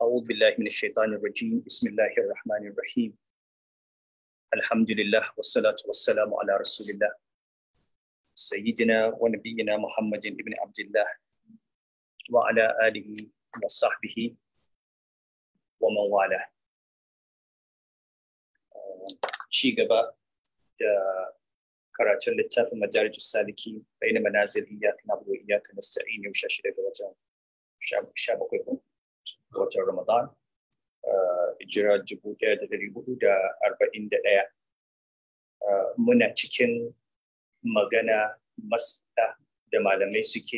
أعوذ بالله من الشيطان الرجيم بسم الله الرحمن الرحيم الحمد لله والصلاة والسلام على رسول الله سيدنا ونبينا محمد بن عبد الله وعلى آله وصحبه ومن والاه ci gaba da karatun littafin madarij saliki bayan manazil iyaka na buwa iyaka na sa'in yau sha shida ga watan sha bakwai ko watan ramadan jira dubu ɗaya da dari hudu da arba'in da ɗaya muna cikin magana masda da malamai suke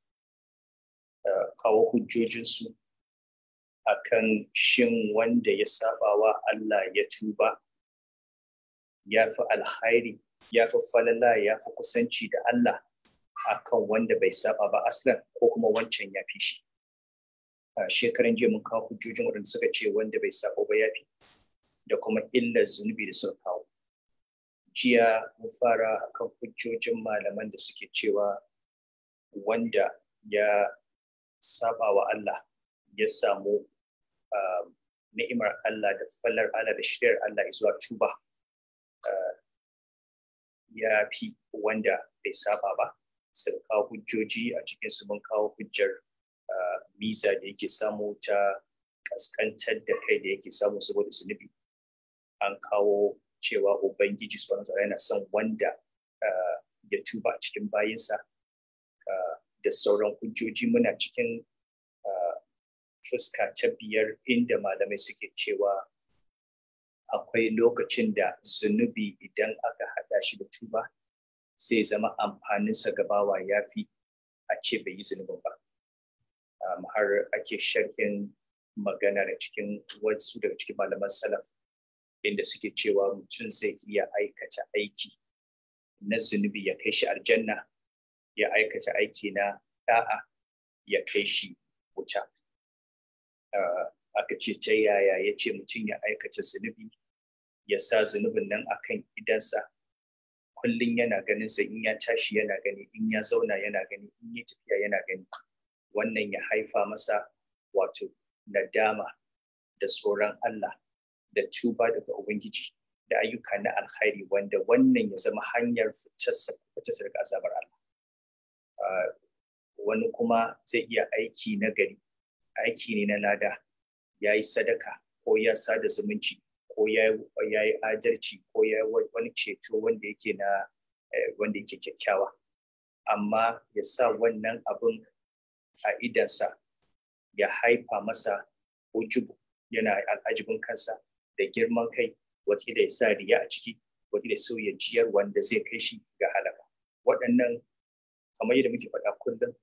kawo hujjojinsu akan shin wanda ya saba wa Allah ya tuba ya fi alkhairi ya fi falala ya fi kusanci da Allah akan wanda bai saba ba aslan ko kuma wancan ya fi shi a shekaran jiya mun kawo hujjojin waɗanda suka ce wanda bai saba ba ya fi da kuma illar zunubi da suka kawo jiya mun fara akan hujjojin malaman da suke cewa wanda ya saba wa Allah ya samu ni'imar Allah da fallar Allah da shiryar Allah zuwa tuba ya fi wanda bai saba ba sun kawo hujjoji a cikin su mun kawo hujjar miza da yake samu ta kaskantar da kai da yake samu saboda zunubi an kawo cewa ubangiji subhanahu wa yana son wanda ya tuba a cikin bayinsa da sauran hujjoji muna cikin fuska ta biyar inda malamai suke cewa akwai lokacin da zunubi idan aka haɗa shi da tuba sai zama amfaninsa gabawa ya fi a ce bai yi zunubin ba har ake sharhin magana da cikin wasu daga cikin malaman salaf inda suke cewa mutum zai iya aikata aiki na zunubi ya kai shi aljanna ya aikata aiki na da'a ya kai shi wuta aka ce ta yaya ya ce mutum ya aikata zunubi ya sa zunubin nan akan idansa kullum yana ganin sa in ya tashi yana gani in ya zauna yana gani in ya tafiya yana gani wannan ya haifa masa wato nadama da tsoron Allah da tuba daga Ubangiji da ayyuka na alkhairi wanda wannan ya zama hanyar fitarsa daga azabar Allah wani kuma zai iya aiki na gari aiki ne na lada ya yi sadaka ko ya sada zumunci ko ya yi adalci ko ya yi wani ceto wanda yake na wanda yake kyakkyawa amma ya sa wannan abin a idansa ya haifa masa ujubu yana al'ajibin kansa da girman kai wata da ya sa riya a ciki wata da sauya jiyar wanda zai kai shi ga halaka waɗannan kamar yadda muke faɗa kullum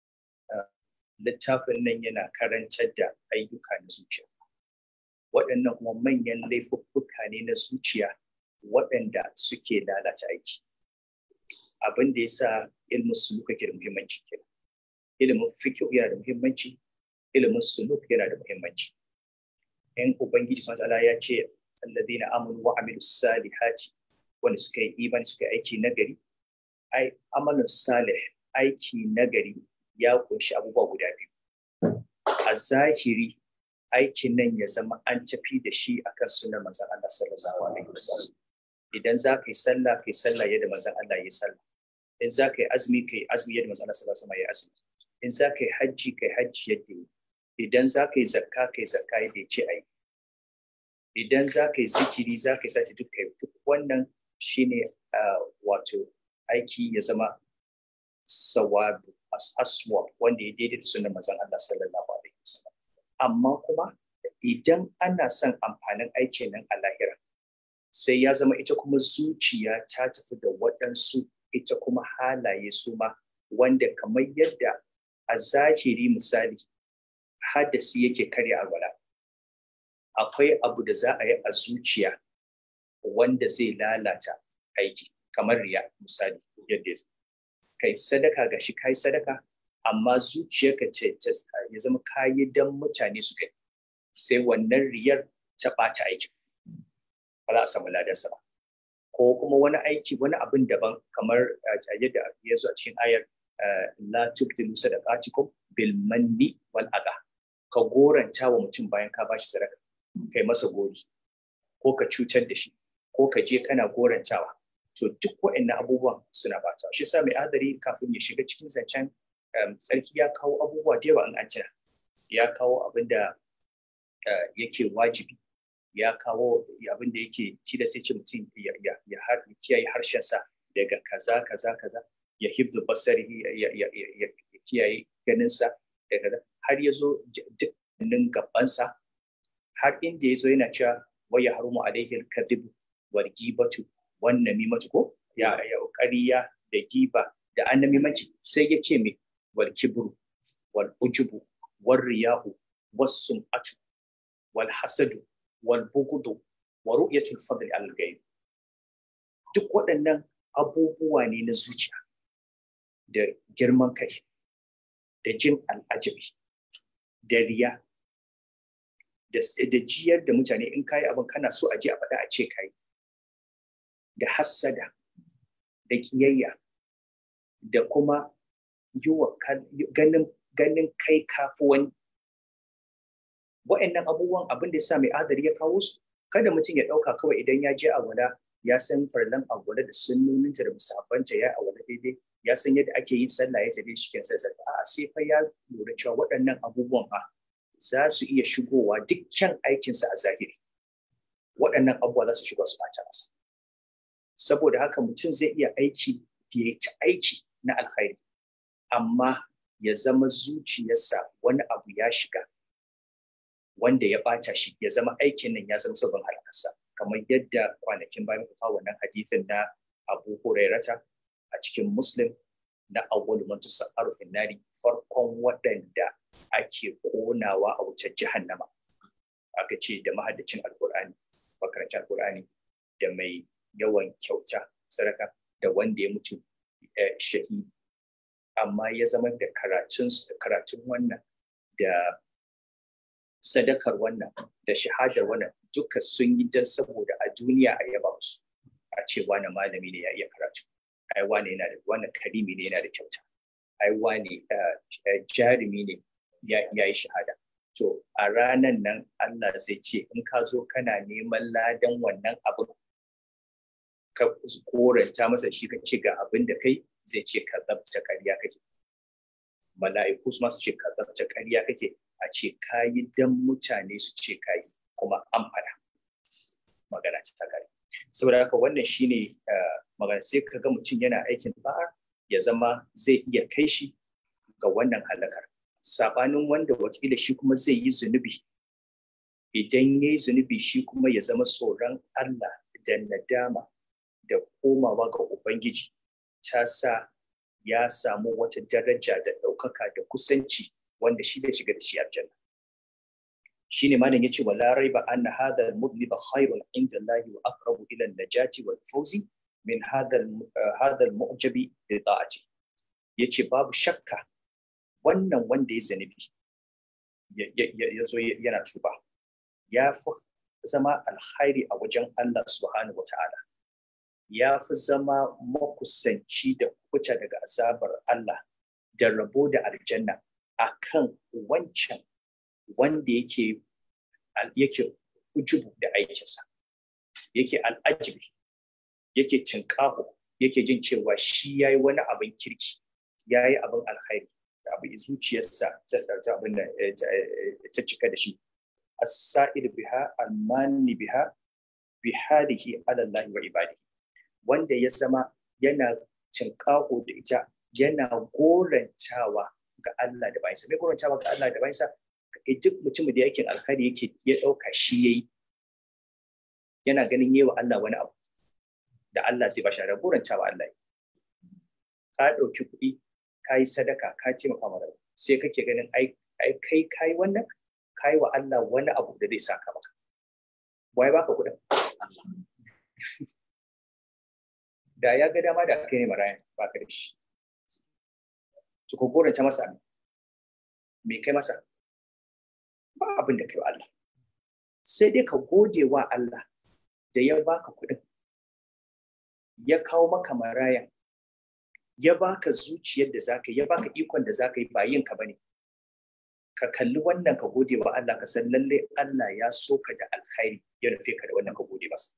littafin nan yana karantar da ayyuka na zuciya waɗannan kuma manyan laifuffuka ne na zuciya waɗanda suke lalata aiki abin da ya sa ilmin suluk ke da muhimmanci kenan ilimin fiqh yana da muhimmanci ilimin suluk yana da muhimmanci in ubangiji subhanahu ya ce alladhina amanu wa amilus salihati wanda suka yi imani suka yi aiki nagari ai amalin salih aiki nagari ya kunshi abubuwa guda biyu a zahiri aikin nan ya zama an tafi da shi akan sunan manzon Allah sallallahu alaihi wasallam idan za ka yi sallah ka yi sallah yadda manzon Allah ya sallah in za ka yi azumi ka yi azumi yadda manzon Allah sallallahu alaihi wasallam ya azumi in za ka yi hajji ka yi hajji yadda yi idan za ka yi zakka ka yi zakka yadda ya ce a yi idan za ka yi zikiri za ka yi sati duk kai duk wannan shine wato aiki ya zama sawabu aswa wanda ya daidai da sunan manzon Allah sallallahu alaihi wasallam amma kuma idan ana son amfanin aikin nan a lahira sai ya zama ita kuma zuciya ta tafi da waɗansu ita kuma halaye su ma wanda kamar yadda a zahiri misali hadasi yake karya alwala akwai abu da za a yi a zuciya wanda zai lalata aiki kamar riya misali yadda ya kai sadaka ga shi kai sadaka amma zuciyarka ce ya zama kayi dan mutane su gani sai wannan riyar ta ɓata aikin ba za a samu ladarsa ba ko kuma wani aiki wani abin daban kamar yadda ya zo a cikin ayar la tubtilu sadaqatikum bil manni wal adha ka goranta wa mutum bayan ka bashi sadaka kai masa gori ko ka cutar da shi ko ka je kana gorantawa to duk waɗannan abubuwan suna bata shi sa mai adari kafin ya shiga cikin zancen tsarki ya kawo abubuwa da yawa in an tuna ya kawo abin da yake wajibi ya kawo abin da yake tilasta ce mutum ya kiyaye harshensa daga kaza kaza kaza ya hibdu basari ya kiyaye ganinsa daga har ya zo dukkanin gabansa har inda ya zo yana cewa waya harumu alaihi kadhib wal gibatu wan namimatu ko ya ya ƙarya da giba da annamimanci sai ya ce me wal kibru wal ujubu wal riyahu was sum'atu wal hasadu wal bugudu wa ru'yatul fadli al ghaib duk waɗannan abubuwa ne na zuciya da girman kai da jin al'ajabi da riya da jiyar da mutane in kayi abin kana so a je a faɗa a ce kayi da hassada da kiyayya da kuma yi wa ganin ganin kai kafi wani wa'annan abubuwan abin da ya sa mai adari ya kawo su kada mutum ya ɗauka kawai idan ya je a wala ya san farlan agwala da sunnoninta da musabbanta ya awala daidai ya san yadda ake yin sallah ya tafi shi kenan sai a sai fa ya lura cewa waɗannan abubuwan fa za su iya shigowa dukkan aikinsa a zahiri waɗannan abubuwa za su shigo su ɓata masa saboda haka mutum zai iya aiki da ya ci aiki na alkhairi amma ya zama zuciyarsa wani abu ya shiga wanda ya ɓata shi ya zama aikin nan ya zama sabon halakarsa kamar yadda kwanakin bayan ku kawo wannan hadithin na Abu Hurairata a cikin Muslim na awwalu man tusa'aru fin nari farkon waɗanda ake konawa a wutar jahannama aka ce da mahaddacin alkur'ani makarancin alkur'ani da mai yawan kyauta sadaka da wanda ya mutu shahidi amma ya zama da karatun karatun wannan da sadakar wannan da shahadar wannan duka sun yi dan saboda a duniya a yaba su a ce wani malami ne ya iya karatu ai wani yana da wannan karimi ne yana da kyauta ai wani jarumi ne ya yi shahada to a ranan nan Allah zai ce in ka zo kana neman ladan wannan abin ka koranta masa shi ka ce ga abin da kai zai ce ka zabta ƙarya kake mala'iku su masu ce ka zabta ƙarya kake a ce ka yi dan mutane su ce ka yi kuma an fada magana ce ta kare saboda haka wannan shine magana sai ka ga mutum yana aikin ba'a ya zama zai iya kai shi ga wannan halakar sabanin wanda watakila shi kuma zai yi zunubi idan ya yi zunubi shi kuma ya zama tsoron Allah da nadama da komawa ga Ubangiji ta sa ya samu wata daraja da ɗaukaka da kusanci wanda shi zai shiga da shi aljanna shi ne malam ya ce wa larai ba anna hadha al-mudliba khairun inda Allah wa aqrabu ila najati wal fawzi min hadha hadha al-mu'jabi bi ta'ati yace babu shakka wannan wanda ya zanibi ya zo yana tuba ya fi zama alkhairi a wajen Allah subhanahu wata'ala ya fi zama makusanci da kuta daga azabar Allah da rabo da aljanna a kan wancan wanda yake yake ujubu da aikinsa yake al'ajibi yake cinkaho yake jin cewa shi ya yi wani abin kirki ya yi abin alkhairi abu zuciyarsa ta abin da ta cika da shi as-sa'ir biha al-mani biha bi halihi ala Allah wa ibadihi wanda ya zama yana cinkaho da ita yana gorantawa ga Allah da bayansa mai gorantawa ga Allah da bayansa duk mutumin da yake alkhairi yake ya dauka shi yayi yana ganin yewa Allah wani abu da Allah zai bashi da gorantawa Allah ka dauki kuɗi ka yi sadaka ka taimaka mara sai kake ganin ai kai ka yi wannan ka yi wa Allah wani abu da zai saka maka wai baka kuɗin da ya ga dama da kai ne marayan baka da shi to ko goranta masa me kai masa ba abin da kai wa Allah sai dai ka gode wa Allah da ya baka kuɗin ya kawo maka marayan ya baka zuciyar da zaka ya baka ikon da zaka yi ba yin ka bane ka kalli wannan ka gode wa Allah ka san lalle Allah ya so ka da alkhairi ya rufe ka da wannan ka gode masa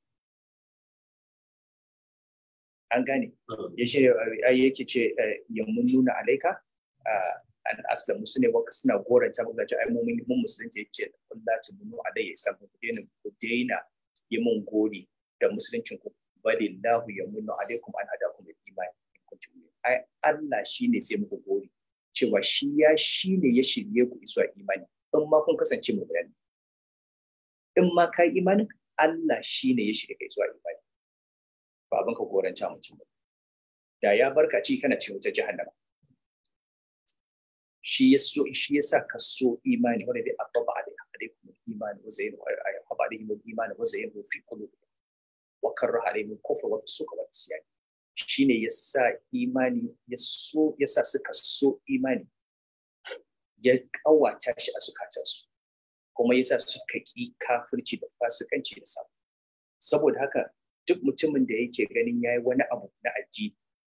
an gane ya ce yake ce ya mun nuna alaika an aslamu su ne waka suna goranta ba ce ai mun mun musulunci yake Allah ta bunu alayya san ku daina ku daina yi mun gori da musuluncin ku bali lahu ya munu alaikum an hadakum bil imani in kuntum ai Allah shine sai muku gori cewa shi ya shine ya shirye ku zuwa imani in ma kun kasance mu bayani in ma kai imanin Allah shine ya shirye kai zuwa imani ba abin ka goranta mutum ba da ya barka ci kana cikin wutar jahannama shi ya so shi ya sa ka so imani wanda dai ataba alaikum imani wa zayyinu ataba alaihim imani wa zayyinu fi qulubihim wa karraha alaihim kufra wa fusuqa wa isyan shine ya sa imani ya so ya sa suka so imani ya kawata shi a zukatansu kuma ya sa suka ki kafirci da fasikanci da sabu saboda haka duk mutumin da yake ganin yayi wani abu na addini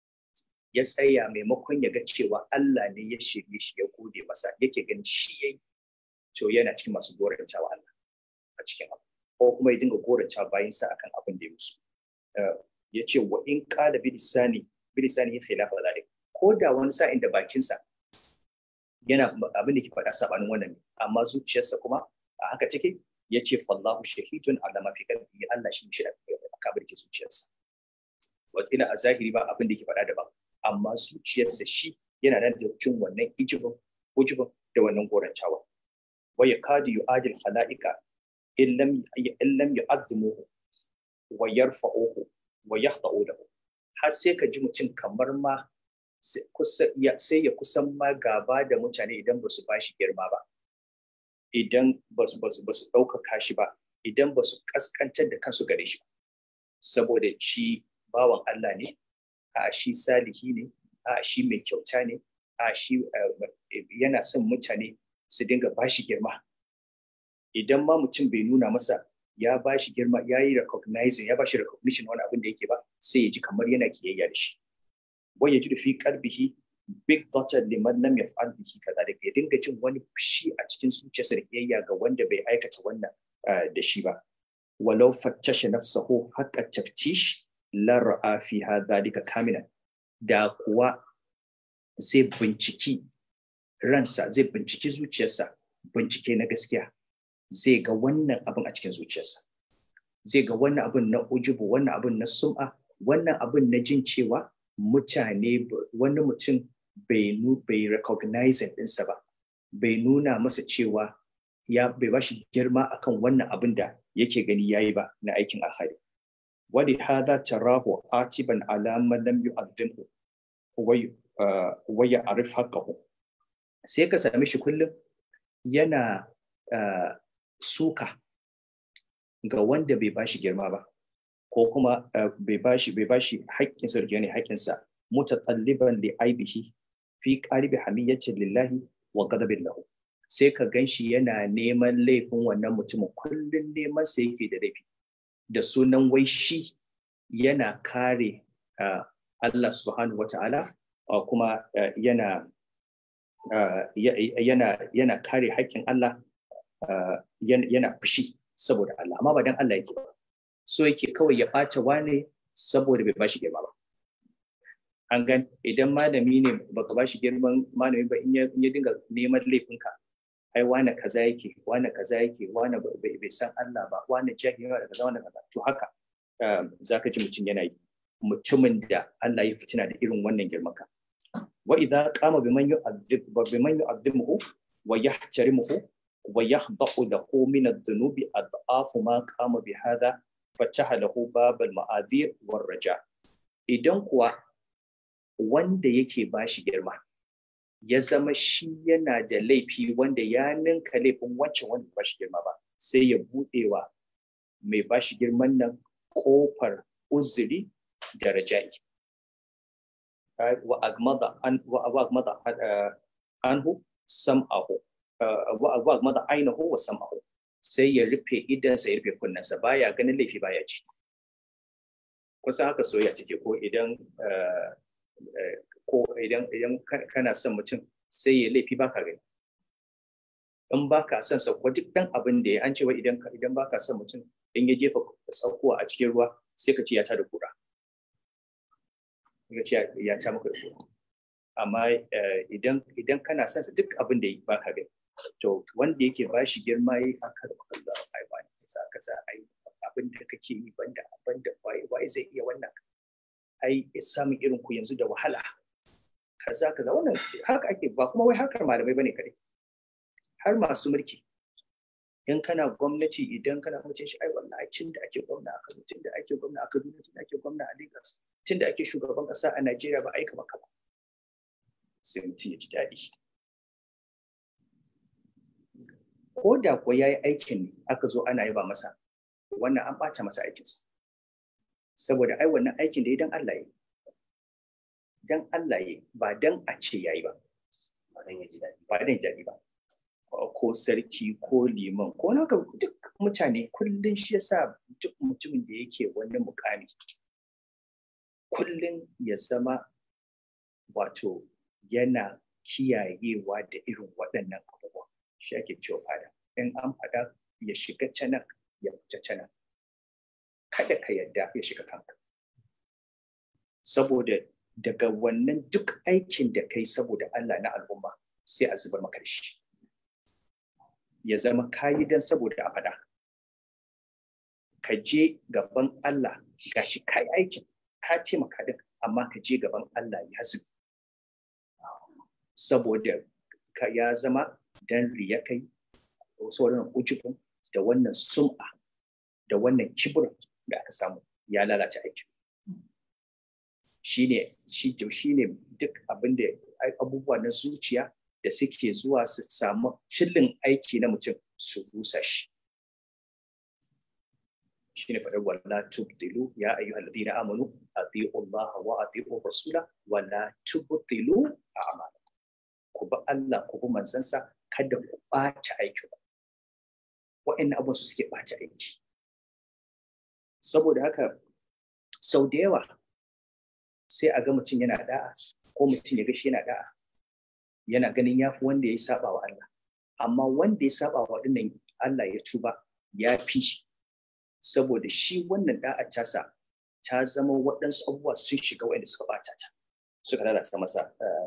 ya tsaya maimakon ya ga cewa Allah ne ya shirye shi ya gode masa yake ganin shi yayi to yana cikin masu gorantawa Allah a cikin abu ko kuma ya dinga goranta bayan sa akan abin da ya musu ya ce wa in qala bi lisani bi lisani khilafa zalik ko da wani sa'in da bakin sa yana abin da ke faɗa sabanin wannan amma zuciyarsa kuma a haka take ya ce fallahu shahidun ala ma fi qalbi Allah shi shi da kabirke zuciyarsa wata a zahiri ba abin da ke faɗa daban amma zuciyarsa shi yana nan da cin wannan ijibin ujibin da wannan gorantawa wa ya kadu yu'adil khala'ika illam illam yu'azzimuhu wa yarfa'uhu wa yakhda'u lahu har sai ka ji mutum kamar ma sai ya kusan ma gaba da mutane idan ba su bashi girma ba idan ba su ɗaukaka shi ba idan ba su kaskantar da kansu gare shi saboda shi bawan Allah ne a shi salihi ne a shi mai kyauta ne a shi yana son mutane su dinga bashi girma idan ma mutum bai nuna masa ya bashi girma ya yi recognizing ya bashi recognition wani abin da yake ba sai ya ji kamar yana kiyayya da shi wai ya ji da fi qalbihi big thought liman lam yaf'al bihi kadhalika ya dinga jin wani fushi a cikin zuciyarsa da kiyayya ga wanda bai aikata wannan da shi ba walau fattasha nafsahu haqqa taftish lar'a fi dhalika kamilan da kuwa zai binciki ransa zai binciki zuciyarsa bincike na gaskiya zai ga wannan abin a cikin zuciyarsa zai ga wannan abin na ujubu wannan abin na sum'a wannan abin na jin cewa mutane wani mutum bai bai recognizing ɗinsa ba bai nuna masa cewa ya bai ba shi girma akan wannan abin da yake gani yayi ba na aikin alhari wali hada tarahu atiban ala man lam yu'azzimhu wa ya'rif haqqahu sai ka same shi kullum yana suka ga wanda bai bashi girma ba ko kuma bai bashi bai bashi haƙƙin sa ne haƙƙin sa mutatalliban li aibihi fi qalibi hamiyyati lillahi wa ghadabin lahu sai ka ganshi yana neman laifin wannan mutumin kullun neman sa yake da laifi da sunan wai shi yana kare Allah subhanahu wa ta'ala kuma yana yana yana kare haƙƙin Allah yana fushi saboda Allah amma ba dan Allah yake ba so yake kawai ya ɓata wane saboda bai bashi girma ba an gan idan malami ne baka bashi girman malami ba in ya dinga neman laifinka ai wane kaza yake wane kaza yake wane bai san Allah ba wane jahili da kaza wane kaza to haka zaka ji mutum yana yi mutumin da Allah ya fitina da irin wannan girman ka wa idza qama biman yu'adhib biman yu'adhimuhu wa yahtarimuhu wa yakhda'u lahu min adh-dhunubi adhafu ma qama bi hadha fataha lahu babal ma'adhir war raja idan kuwa wanda yake bashi girma ya zama shi yana da laifi wanda ya ninka laifin wancan wanda ba shi girma ba sai ya buɗewa mai ba shi girman nan ƙofar uzuri da raja'i wa agmada an wa agmada anhu sam'ahu wa agmada ainahu wa sam'ahu sai ya rufe idansa ya rufe kunnensa baya ganin laifi baya ci kusan haka soyayya take ko idan ko idan idan kana son mutum sai ya laifi baka gani in ba ka son sa duk dan abin da ya an cewa idan idan ba ka son mutum in ya jefa saukowa a cikin ruwa sai ka ce ya ta da kura ka ce ya ta maka da kura amma idan idan kana son sa duk abin da ba ka gani to wanda yake ba shi girma yi aka da Allah ai ba ne sa ka sa ai abin da kake yi banda banda wai wai zai iya wannan ai samun irin ku yanzu da wahala kaza kaza wannan haka ake ba kuma wai harkar malamai bane kadai har masu mulki in kana gwamnati idan kana mace shi ai wallahi cin da ake gwamna a Kano cin da ake gwamna a Kaduna cin da ake gwamna a Lagos cin da ake shugaban kasa a Najeriya ba aika maka ba sai mutum ya ji daɗi ko da ko ya yi aikin ne aka zo ana yaba masa wannan an ɓata masa aikinsa saboda ai wannan aikin da ya dan Allah ya dan Allah ya ba dan a ce yayi ba ba dan ya ji daɗi ba dan ya ji daɗi ba ko sarki ko liman ko naka duk mutane kullum shi yasa duk mutumin da yake wani mukami kullum ya zama wato yana kiyayewa da irin waɗannan abubuwa shi ake cewa fada in an faɗa ya shiga canan ya fita canan kada ka yarda ya shiga kanka saboda daga wannan duk aikin da kai saboda Allah na al'umma sai a zubar maka shi ya zama kayi dan saboda a faɗa ka je gaban Allah gashi kai aikin ka taimaka din amma ka je gaban Allah ya hasu saboda ka ya zama dan riya kai sauran ujubun da wannan sum'a da wannan kibir da aka samu ya lalace aikin shine shi shine duk abin da abubuwa na zuciya da suke zuwa su samu cillin aiki na mutum su rusa shi shine faɗar wala tubdilu ya ayyuha alladhina amanu ati'u Allah wa ati'u rasula wala tubdilu a'malakum ku bi Allah ku bi manzansa kada ku ɓaci aikin ku wa'annan abubuwan su suke ɓaci aiki saboda haka sau da yawa sai a ga mutum yana da'a ko mutum ya ga shi yana da'a yana ganin ya fi wanda ya saba wa Allah amma wanda ya saba wa dinnan Allah ya tuba ya fi shi saboda shi wannan da'a tasa ta zama waɗansu abubuwa sun shiga waɗanda suka bata ta suka lalata masa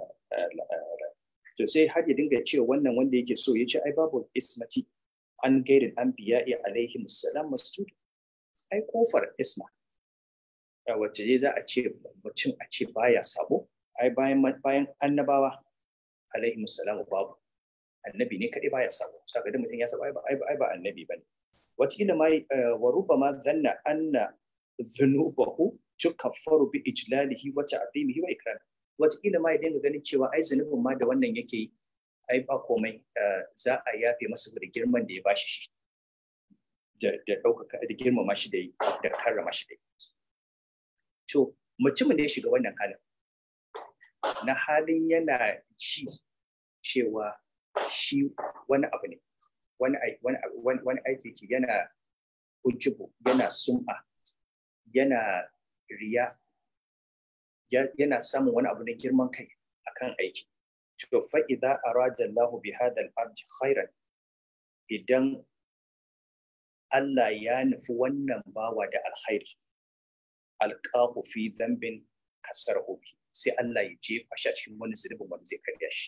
to sai har ya dinga cewa wannan wanda yake so ya ce ai babu ismati an gaidin an biya iya alaihi musallam masjid ai kofar isma wacce dai za a ce mutum a ce baya sabo ai bayan bayan annabawa alaihi musallam babu annabi ne kadai baya sabo saka da mutum ya saba ai ba ai ba annabi bane wataƙila ma wa rubama zanna anna zunubahu tukaffaru bi ijlalihi wa ta'zimihi wa ikram wataƙila ma ya dinga ganin cewa ai zunubin ma da wannan yake yi ai ba komai za a yafe masa da girman da ya bashi shi da ɗaukaka da girmama shi da yi da karrama shi da yi to mutumin da ya shiga wannan halin na halin yana ji cewa shi wani abu ne wani aiki ke yana ujubu yana sum'a yana riya yana samun wani abu na girman kai akan aiki to fa idza arada Allah bi hada al-abd khairan idan Allah ya nufi wannan bawa da alkhairi alqahu fi dhanbin kasarahu sai Allah ya jefa shi cikin wani zunubin wanda zai karya shi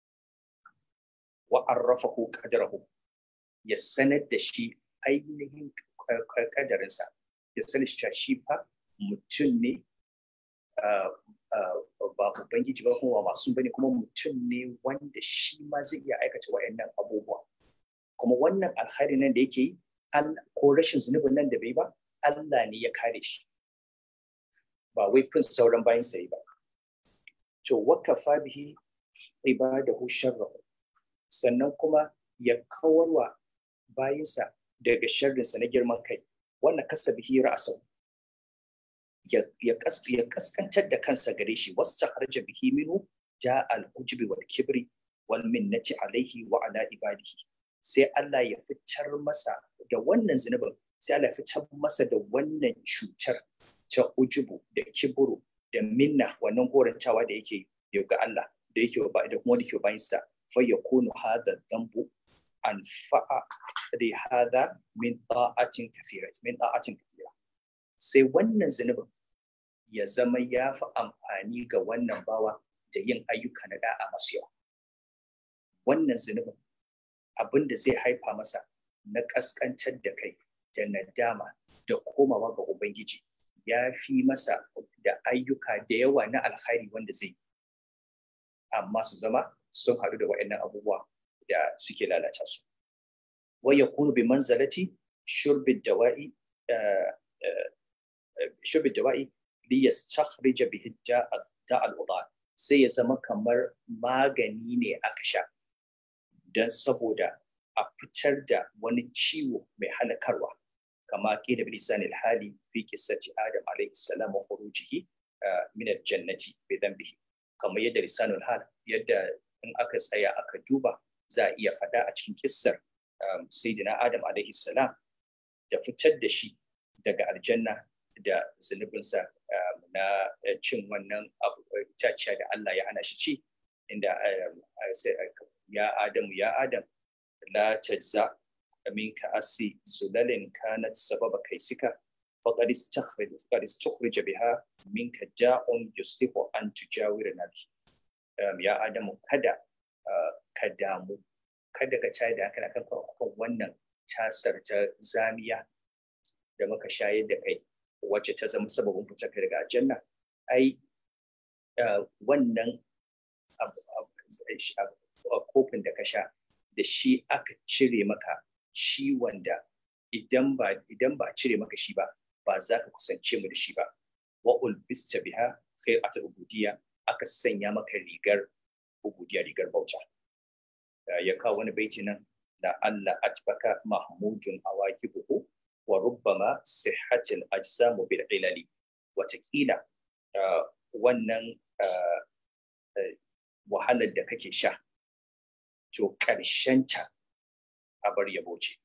wa arrafahu qadrahu ya sanar da shi ainihin kadarinsa ya sanar shi shi fa mutum ne ba ubangiji ba kuma masu bane kuma mutum ne wanda shi ma zai iya aikata wayannan abubuwa kuma wannan alkhari nan da yake yi ko rashin zunubin nan da bai ba Allah ne ya kare shi ba wai fin sauran bayan sai ba to wakafa bihi ibadahu sharrahu sannan kuma ya kawarwa bayinsa daga sharrinsa na girman kai wannan kasa bihi ra'asau ya kaskantar da kansa gare shi wasu ta harja bihi minu ja al-ujubi wal kibri wal minnati alaihi wa ala ibadihi sai Allah ya fitar masa da wannan zunubin sai Allah ya fitar masa da wannan cutar ta ujubu da kiburu da minna wannan gorantawa da yake ga Allah da yake ba da kuma da ke bayan sa fa yakunu hadha dhanbu anfa'a li hadha min ta'atin kathira min ta'atin kathira sai wannan zunubin ya zama ya fi amfani ga wannan bawa da yin ayyuka na da'a masu yawa wannan zunubin abin da zai haifa masa na kaskantar da kai da nadama da komawa ga ubangiji ya fi masa da ayyuka da yawa na alkhairi wanda zai amma su zama sun haɗu da waɗannan abubuwa da suke lalata su wa yakunu bi manzalati shurbi dawa'i shurbi dawa'i li yastakhrij bihi da'al udal sai ya zama kamar magani ne aka sha don saboda a fitar da wani ciwo mai halakarwa kama kila bilisan alhali fi qissati adam alayhi salam wa khurujihi min aljannati bi dhanbihi kamar yadda lisanul hal yadda in aka tsaya aka duba za a iya faɗa a cikin kissar sayyidina adam alayhi salam da fitar da shi daga aljanna da zunubinsa na cin wannan itaciya da Allah ya hana shi ci inda ya Adamu ya Adam la tajza minka asi zulalin kanat sababa kaisika faqad istakhrij faqad istakhrij biha minka ja'un yuslihu an tujawira nabi ya Adamu kada ka damu kada ka tayar da hankali kan kan wannan tasar ta zamiya da muka shayar da kai wacce ta zama sababin fitar daga aljanna ai wannan kofin da ka sha da shi aka cire maka ciwon da idan ba idan ba cire maka shi ba ba za ka kusance mu da shi ba wa ulbista biha khairat ubudiyya aka sanya maka rigar ubudiyya rigar bauta ya kawo wani baiti nan da Allah atbaka mahmudun awakibuhu wa rubbama sihhatil ajsamu bil ilali watakila wannan wahalar da kake sha to ta a bar yabo ce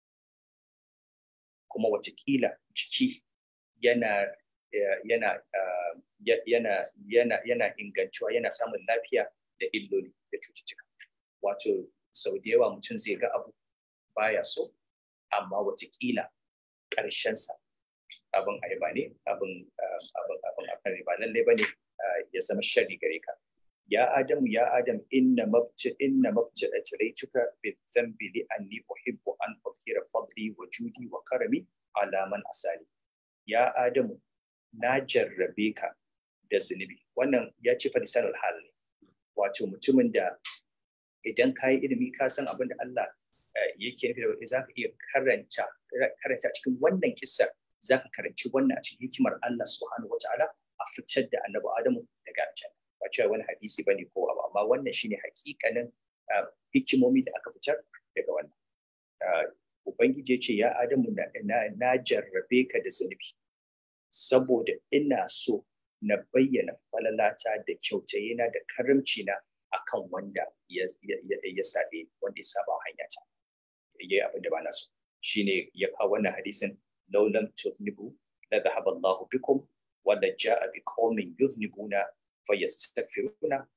kuma watakila jiki yana yana yana yana yana ingantuwa yana samun lafiya da illoli da cututtuka wato sau da yawa mutum zai ga abu baya so amma watakila ƙarshensa abin ayaba ne abin abin abin abin ba lallai ba ne ya zama shari gare ka ya adamu ya adam inna mabci inna mabci ajraytuka bi dhanbi li anni uhibbu an udhira fadli wa judi wa karami ala man asali ya adamu na jarrabe ka da zunubi wannan ya ce fa lisanul hal ne wato mutumin da idan ka yi ilimi ka san abin da Allah yake nufi da wani za ka iya karanta karanta cikin wannan kissar za ka karanci wannan a cikin hikimar Allah subhanahu wa ta'ala a fitar da annabi Adamu daga aljanna ba cewa wani hadisi bane ko abu amma wannan shine hakikanin hikimomi da aka fitar daga wannan ubangiji ya ce ya Adamu na jarrabe ka da zunubi saboda ina so na bayyana falalata da kyautayena da karamci na akan wanda ya sabe wanda ya saba hanya ta yayi abin da ba na so shine ya kawo wannan hadisin law lam tuznibu la dhahaba Allah bikum wa la jaa bi qaumin yuznibuna fayastaghfiruna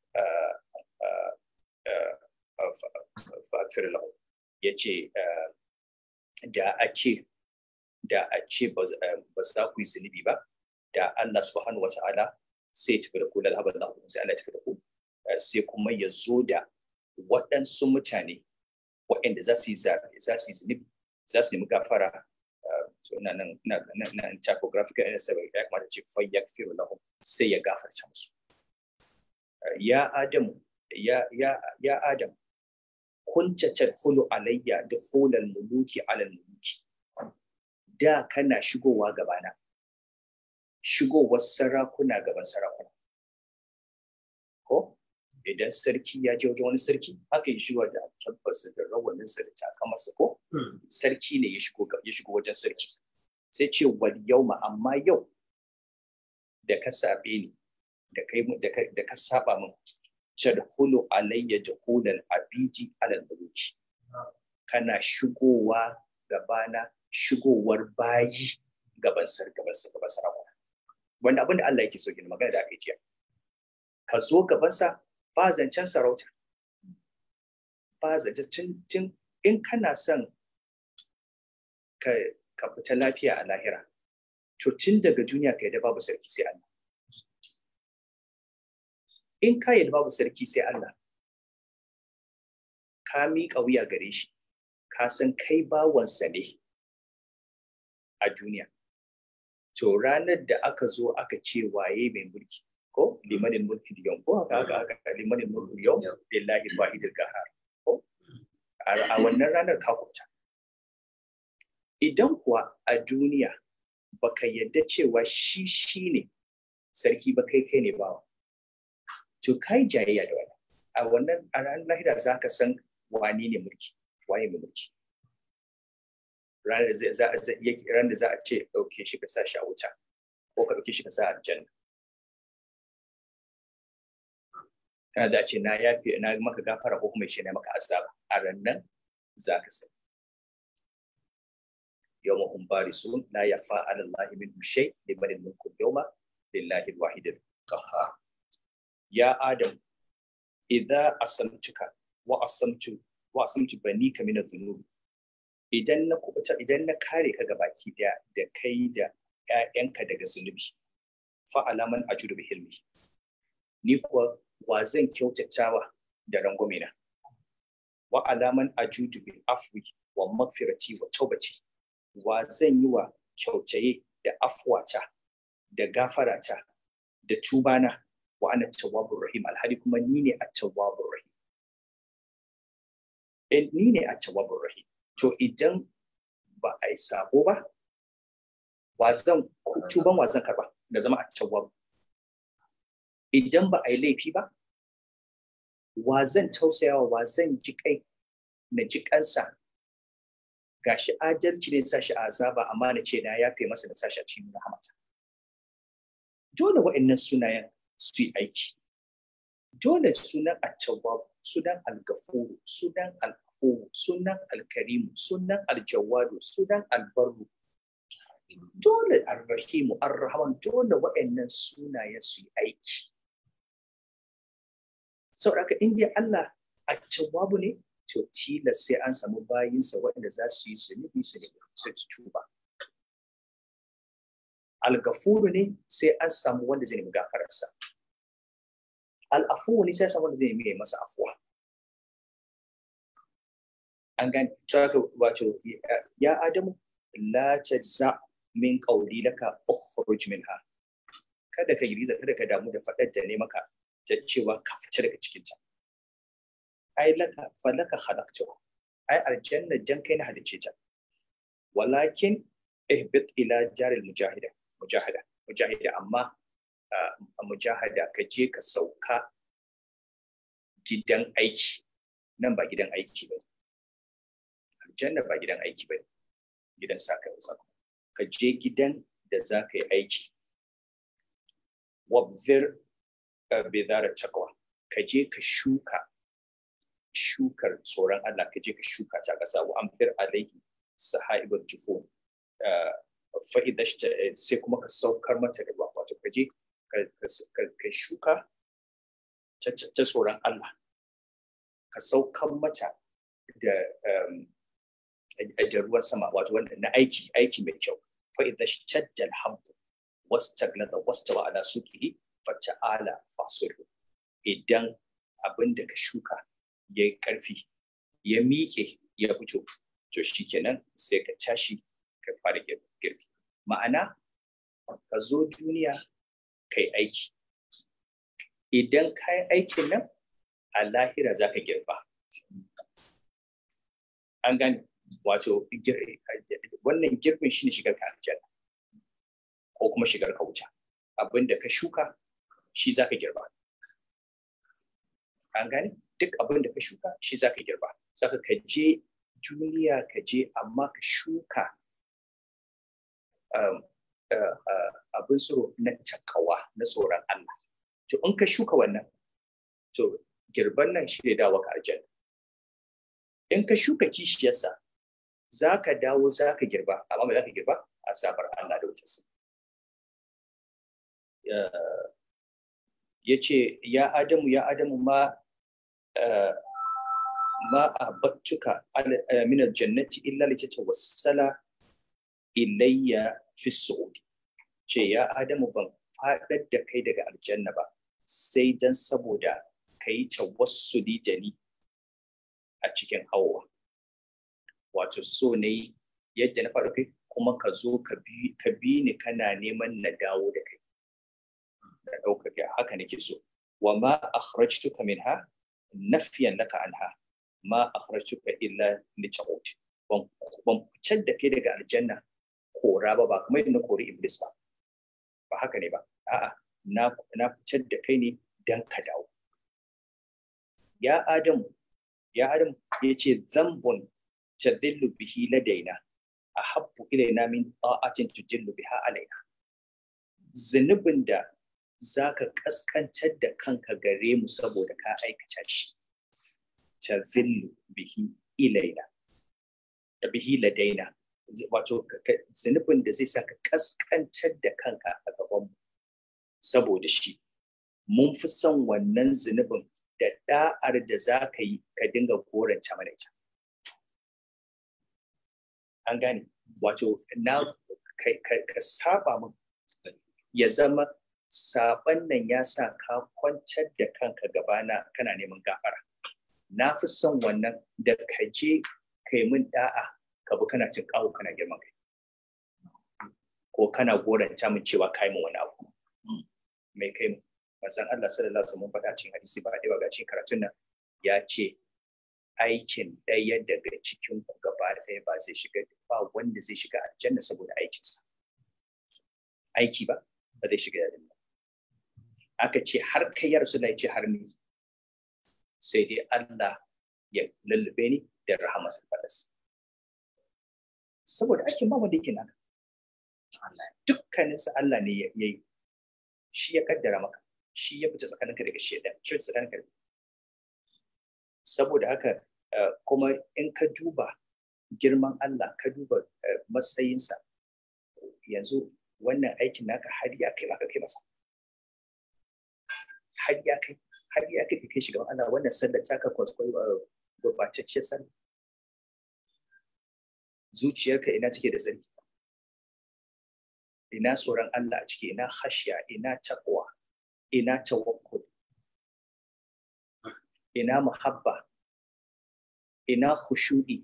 faghfir lahum yace da a ce da a ce ba za ku yi zunubi ba da Allah subhanahu wa ta'ala sai ya tafi da ku la dhahaba Allah sai Allah ya tafi da ku sai kuma ya zo da waɗansu mutane waɗanda za su yi za su yi zunubi za su nemi gafara ina nan ina nan typographical ina sai ya kamata ce fa yakfiru lahum sai ya gafarta musu ya adamu ya ya ya adam kunta tadkhulu alayya dukhulal muluki ala muluki da kana shigowa gabana shigowar sarakuna gaban sarakuna ko idan sarki ya je wajen wani sarki haka ya shigo da tabbas da rawaninsa da takamarsa ko sarki ne ya shigo ya shigo wajen sarki sai ce wal yauma amma yau da ka sabe ni da kai da ka saba min tadkhulu alayya dukhulal abiji alal muluki kana shigowa gabana shigowar bayi gaban sar gaban gaban sarakuna wanda abin da Allah yake so gina magana da aka jiya ka zo gabansa ba zancen sarauta ba zancen tun in kana son ka ka fita lafiya a lahira to tun daga duniya ka yadda babu sarki sai Allah in ka yadda babu sarki sai Allah ka miƙa wuya gare shi ka san kai bawansa ne a duniya to ranar da aka zo aka ce waye mai mulki ko limanin mulki yau ko haka haka haka limanin mulki yau billahi wahidil qahar ko a wannan ranar ka kuta idan kuwa a duniya baka yadda cewa shi shi ne sarki ba kai kai ne bawa to kai jayayya da wani a wannan a ranar lahira za ka san wani ne mulki waye mai mulki ranar da za a za a ce ɗauke shi ka sa shi a wuta ko ka ɗauke shi ka sa a aljanna kana da ce na yafe na maka gafara ko kuma shi ne maka azaba a rannan za ka san yawma hum barisun la yafa ala allahi minhum shay liman al-mulku yawma lillahi al-wahid al-qahhar ya adam idza asamtuka wa asamtu wa asamtu banika min adh-dhunub idan na kubuta idan na kare ka gabaki daya da kai da ƴaƴanka daga zunubi fa alaman ajudu bi hilmi ni kuwa wa zan kyautatawa da rangwame na wa alaman ajudu bil afwi wa magfirati wa taubati wa zan yi wa kyautaye da afwata da gafarata da tubana wa ana tawwabur rahim alhali kuma ni ne at-tawwabur rahim eh ni ne at-tawwabur rahim to idan ba a yi sabo ba wa zan tuban wa zan karba da zama at-tawwab idan ba a yi laifi ba wa zan tausayawa wa zan ji kai na ji kansa gashi adalci ne sashi a azaba amma na ce na yafe masa da sashi a cikin rahamata dole wa'annan sunayen su yi aiki dole sunan at-tawwab sunan al-ghafur sunan al-afu sunan al-karim sunan al-jawad sunan al-barru dole ar-rahim ar-rahman dole wa'annan sunayen su yi aiki saboda in dai Allah at-tawwab ne to tilas sai an samu bayinsa waɗanda za su yi zunubi su ne su tuba al-gafuru ne sai an samu wanda zai nemi gafararsa al-afu ne sai an samu wanda zai nemi masa afuwa an gani haka wato ya adamu la tajza min qawli laka ukhruj minha kada ka giriza kada ka damu da faɗar da ne maka ta cewa ka fita daga cikin ta ai laka falaka khalaqtu ai aljanna jan kai na halice ta walakin ihbit ila jaril mujahida mujahada mujahida amma a mujahada ka je ka sauka gidan aiki nan ba gidan aiki ba aljanna ba gidan aiki ba gidan saka saka ka je gidan da za ka yi aiki wabzir bidara takwa ka je ka shuka shukar tsoron Allah ka je ka shuka ta ƙasa wa amfir alaihi sahaibul jufun fa'ida sai kuma ka saukar mata da ruwa wato ka je ka shuka ta tsoron Allah ka saukar mata da da ruwan sama wato wanda na aiki aiki mai kyau fa'ida shadda alhamdu wastaglada wastawa ala suqihi fata'ala fasiru idan abin da ka shuka ya yi ƙarfi ya miƙe ya fito to shi kenan sai ka tashi ka fara girki ma'ana ka zo duniya ka yi aiki idan ka yi aikin nan a lahira za ka girba an gane wato wannan girbin shi ne shigar ka aljanna ko kuma shigar ka wuta abin da ka shuka shi za ka girba an gane duk abin da ka shuka shi za ka girba saka ka je duniya ka je amma ka shuka abin tsoro na takawa na tsoron Allah to in ka shuka wannan to girban nan shi ne dawo ka aljanna in ka shuka kishiyarsa za ka dawo za ka girba amma ba za ka girba a sabar Allah da wutarsa ya ce ya adamu ya adamu ma ma abattuka min aljannati illa litatawassala ilayya fi su'udi ce ya adamu ban faɗar da kai daga aljanna ba sai dan saboda ka yi tawassuli da ni a cikin hawa wato so ne yadda na faɗa kai kuma ka zo ka bi ni kana neman na dawo da kai da ɗaukaka haka nake so wa ma akhrajtuka minha nafiyan laka anha ma akhrajtuka illa li ta'ud ban ban fitar da kai daga aljanna kora ba ba kuma na kori iblis ba ba haka ne ba a'a na na fitar da kai ne dan ka dawo ya adamu ya adamu yace zambun tadillu bihi ladaina ahabbu ilaina min ta'atin tujillu biha alaina zunubin da zaka kaskantar da kanka gare mu saboda ka aikata shi tadillu bihi ilaina da bihi ladaina wato zunubin da zai saka kaskantar da kanka a gaban mu saboda shi mun fi son wannan zunubin da da'ar da za ka yi ka dinga koranta mana ita an gane wato na ka saba min ya zama saban nan ya sa ka kwantar da kanka gabana kana neman gafara na fi son wannan da ka je ka yi min da'a ka bi kana cin kawo kana girman kai ko kana goranta min cewa ka yi min wani abu mai kai mu manzon Allah sallallahu alaihi wasallam faɗa cikin hadisi ba da ga cikin karatun nan ya ce aikin ɗaya daga cikin ku gaba ɗaya ba zai shiga ba wanda zai shiga aljanna saboda aikinsa aiki ba ba zai shiga aljanna aka ce har kai ya rasu ce har ni sai dai Allah ya lullube ni da rahama fadas saboda aikin ba wanda yake nan dukkaninsa Allah ne ya yi shi ya kaddara maka shi ya fita tsakaninka daga shedan shi ya tsakaninka saboda haka kuma in ka duba girman Allah ka duba matsayinsa yanzu wannan aikin naka har ya kai maka kai masa har ya kai har ya kai kai shiga Allah wannan sallar ta ka kwaskwai gurbatacciyar sallar zuciyarka ina take da tsarki ina tsoron Allah a ciki ina khashya ina taqwa ina tawakkul ina muhabba ina khushu'i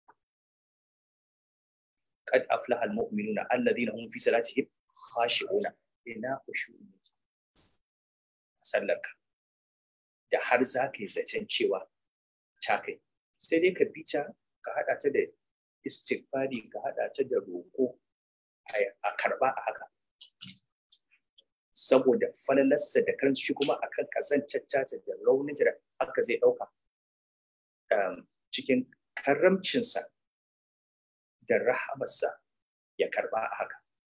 qad aflaha almu'minuna alladhina hum fi salatihim khashi'una ina khushu'i sallarka da har za ka yi zaton cewa ta kai sai dai ka bi ta ka haɗa ta da istighfari ka haɗa ta da roƙo a karɓa a haka saboda falalarsa da kan shi kuma akan kazancacca da raunin da haka zai ɗauka cikin karamcinsa da rahamarsa ya karɓa a haka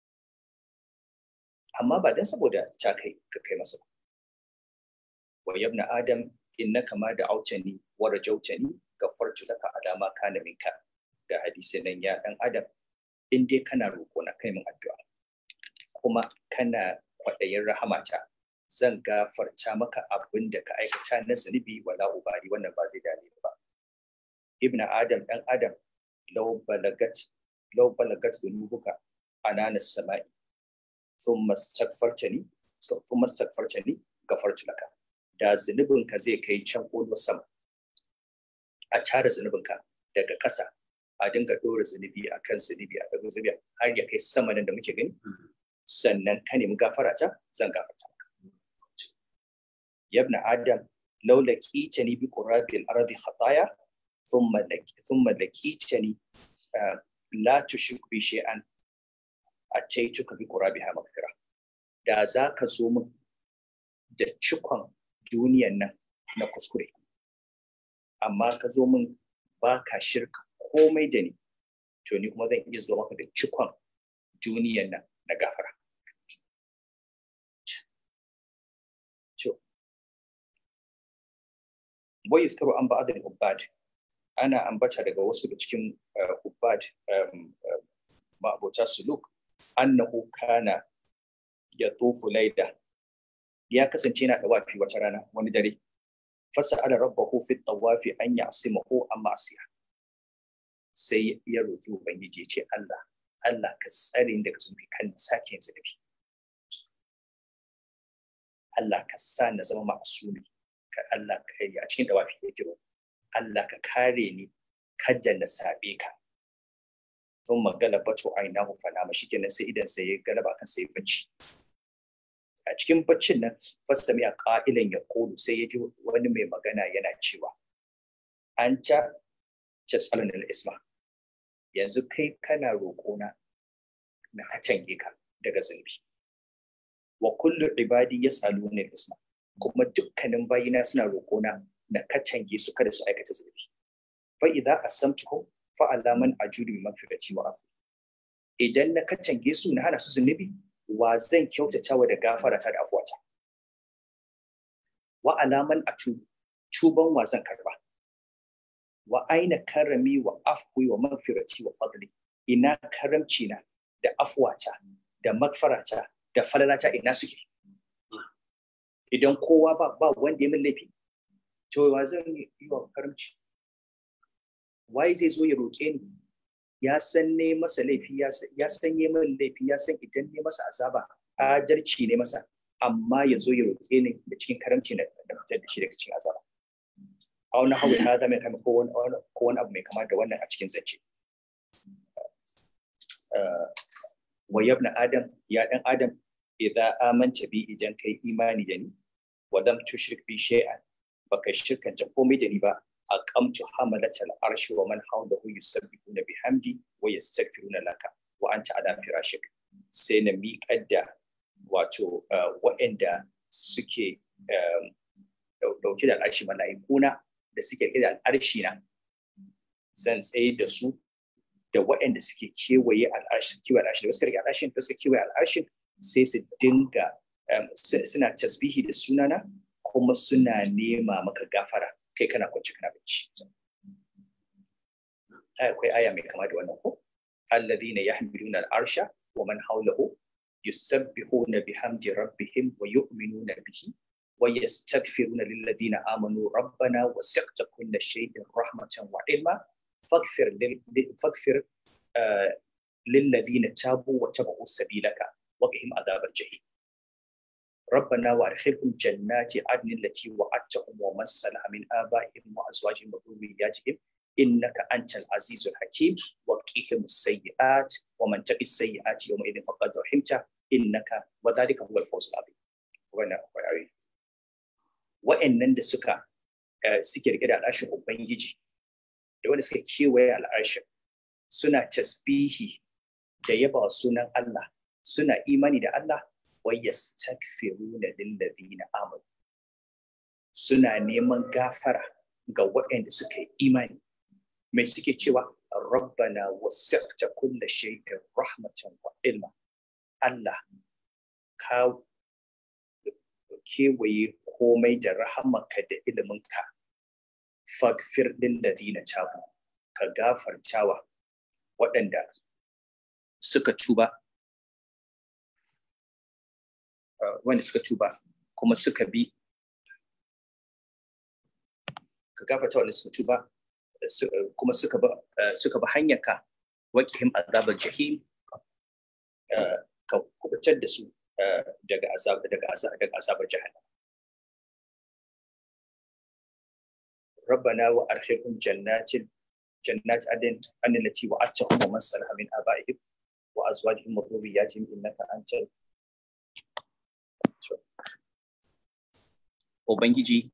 amma ba don saboda ta kai ka kai masa wa yabna adam innaka ma da autani wa rajautani gafartu laka alama kana minka ga hadisi nan ya dan adam in dai kana roƙo na kai min addu'a kuma kana kwaɗayin rahamata zan gafarta maka abin da ka aikata na zunubi wala ubari wannan ba zai dame ba ibn adam dan adam law balagat law balagat dunubuka anana samai thumma astaghfartani thumma astaghfartani gafartu laka da zunubinka zai kai can ƙolo sama a tara zunubinka daga ƙasa a dinga ɗora zunubi a kan zunubi a ɗaga zunubi har ya kai sama nan da muke gani sannan ka nemi gafara ta zan gafarta yabna adam law laqitani bi qurabil ardi khataya thumma thumma laqitani la tushrik bi shay'an ataituka bi qurabiha maghfira da za ka zo min da cikon duniyan nan na kuskure amma ka zo min ba ka shirka komai da ni to ni kuma zan iya zo maka da cikon duniyan nan na gafara wai iskaru an ba'adul ubbad ana ambata daga wasu da cikin ubbad ma'abota suluk annahu kana ya tofu laida ya kasance yana da wafi wata rana wani dare fasa'ala rabbahu fi tawafi an ya'simahu amma asiya sai ya roki ubangiji ya ce Allah Allah ka tsare daga zunubi kan sake zunubi Allah ka sa na zama ma'asumi ka Allah ka yi a cikin dawafi ya kiro Allah ka kare ni kada na sabe ka sun magana bato aina hu fana ma shi kenan sai idan sai ya galaba kan sai bacci a cikin baccin nan fasami a ƙa'ilan ya kodu sai ya ji wani mai magana yana cewa an ta casalin isma yanzu kai kana roƙona na kacange ka daga zunubi wa kullu ibadi yas'aluna isma kuma dukkanin bayina suna roƙona na kacange su kada su aikata zunubi fa idza asamtuhum fa alaman ajudu magfirati wa afu idan na kacange su na hana su zunubi wa zan kyautata wa da gafara ta da afuwata wa alaman atu tuban wa zan karba wa aina karami wa afwi wa magfirati wa fadli ina karamci na da afuwata da magfarata da falalata ina suke idan kowa ba ba wanda ya min laifi to wa zan yi wa karamci wai zai zo ya roƙe ni ya san ne masa laifi ya san yi min laifi ya san idan ne masa azaba ajarci ne masa amma ya zo ya roƙe ni da cikin karamci da fitar da shi daga cikin azaba a wani hawa ya zama kama ko wani abu mai kama da wannan a cikin zance wa yabna adam ya dan adam idan amanta bi idan kai imani da ni wa lam tushrik bi shay'an baka shirkanta komai da ni ba aqamtu hamalatal arshi wa man hawlahu yusabbihuna bihamdi wa yastaghfiruna laka wa anta ala firashik sai na miƙar da wato waɗanda suke dauke da al'arshi mala'ikuna da suke rike da al'arshi na zan tsaye da su da waɗanda suke kewaye al'arshin kewaye al'arshin da suka rike al'arshin da suka kewaye al'arshin sai su dinga suna tasbihi da sunana kuma suna nema maka gafara kai kana kwanci kana bacci akwai aya mai kama da wannan ko alladhina yahmiluna al'arsha wa man hawlahu yusabbihuna bihamdi rabbihim wa yu'minuna bihi wa yastaghfiruna lilladhina amanu rabbana wasi'ta kulla shay'in rahmatan wa ilma faghfir faghfir lilladhina tabu wa tabu sabilaka wa qihim adhabal jahim ربنا وادخلهم جنات عدن التي وعدتهم ومن صلح من ابائهم وازواجهم وذرياتهم انك انت العزيز الحكيم وقهم السيئات ومن تقي السيئات يومئذ فقد رحمته انك وذلك هو الفوز العظيم wannan akwai wa'annan da suka suke rike da al'ashin ubangiji da wanda suka kewaye al'ashin suna tasbihi da yaba sunan Allah suna imani da Allah ويستغفرون للذين آمنوا suna neman gafara ga waɗanda suka yi imani mai suke cewa rabbana wasi'ta kulla shay'in rahmatan wa ilma Allah ka kewaye komai da rahamarka da iliminka fagfir lil ladina tabu ka gafartawa waɗanda suka tuba wanda suka tuba kuma suka bi ka gafarta wanda suka tuba kuma suka ba suka ba hanyar ka waqihim azabar jahim ka kubutar da su daga azab daga azab daga azabar jahannam ربنا وأرحمهم جنات جنات عدن عن التي وعدتهم ومن صلح من آبائهم وأزواجهم وذرياتهم إنك أنت Ubangiji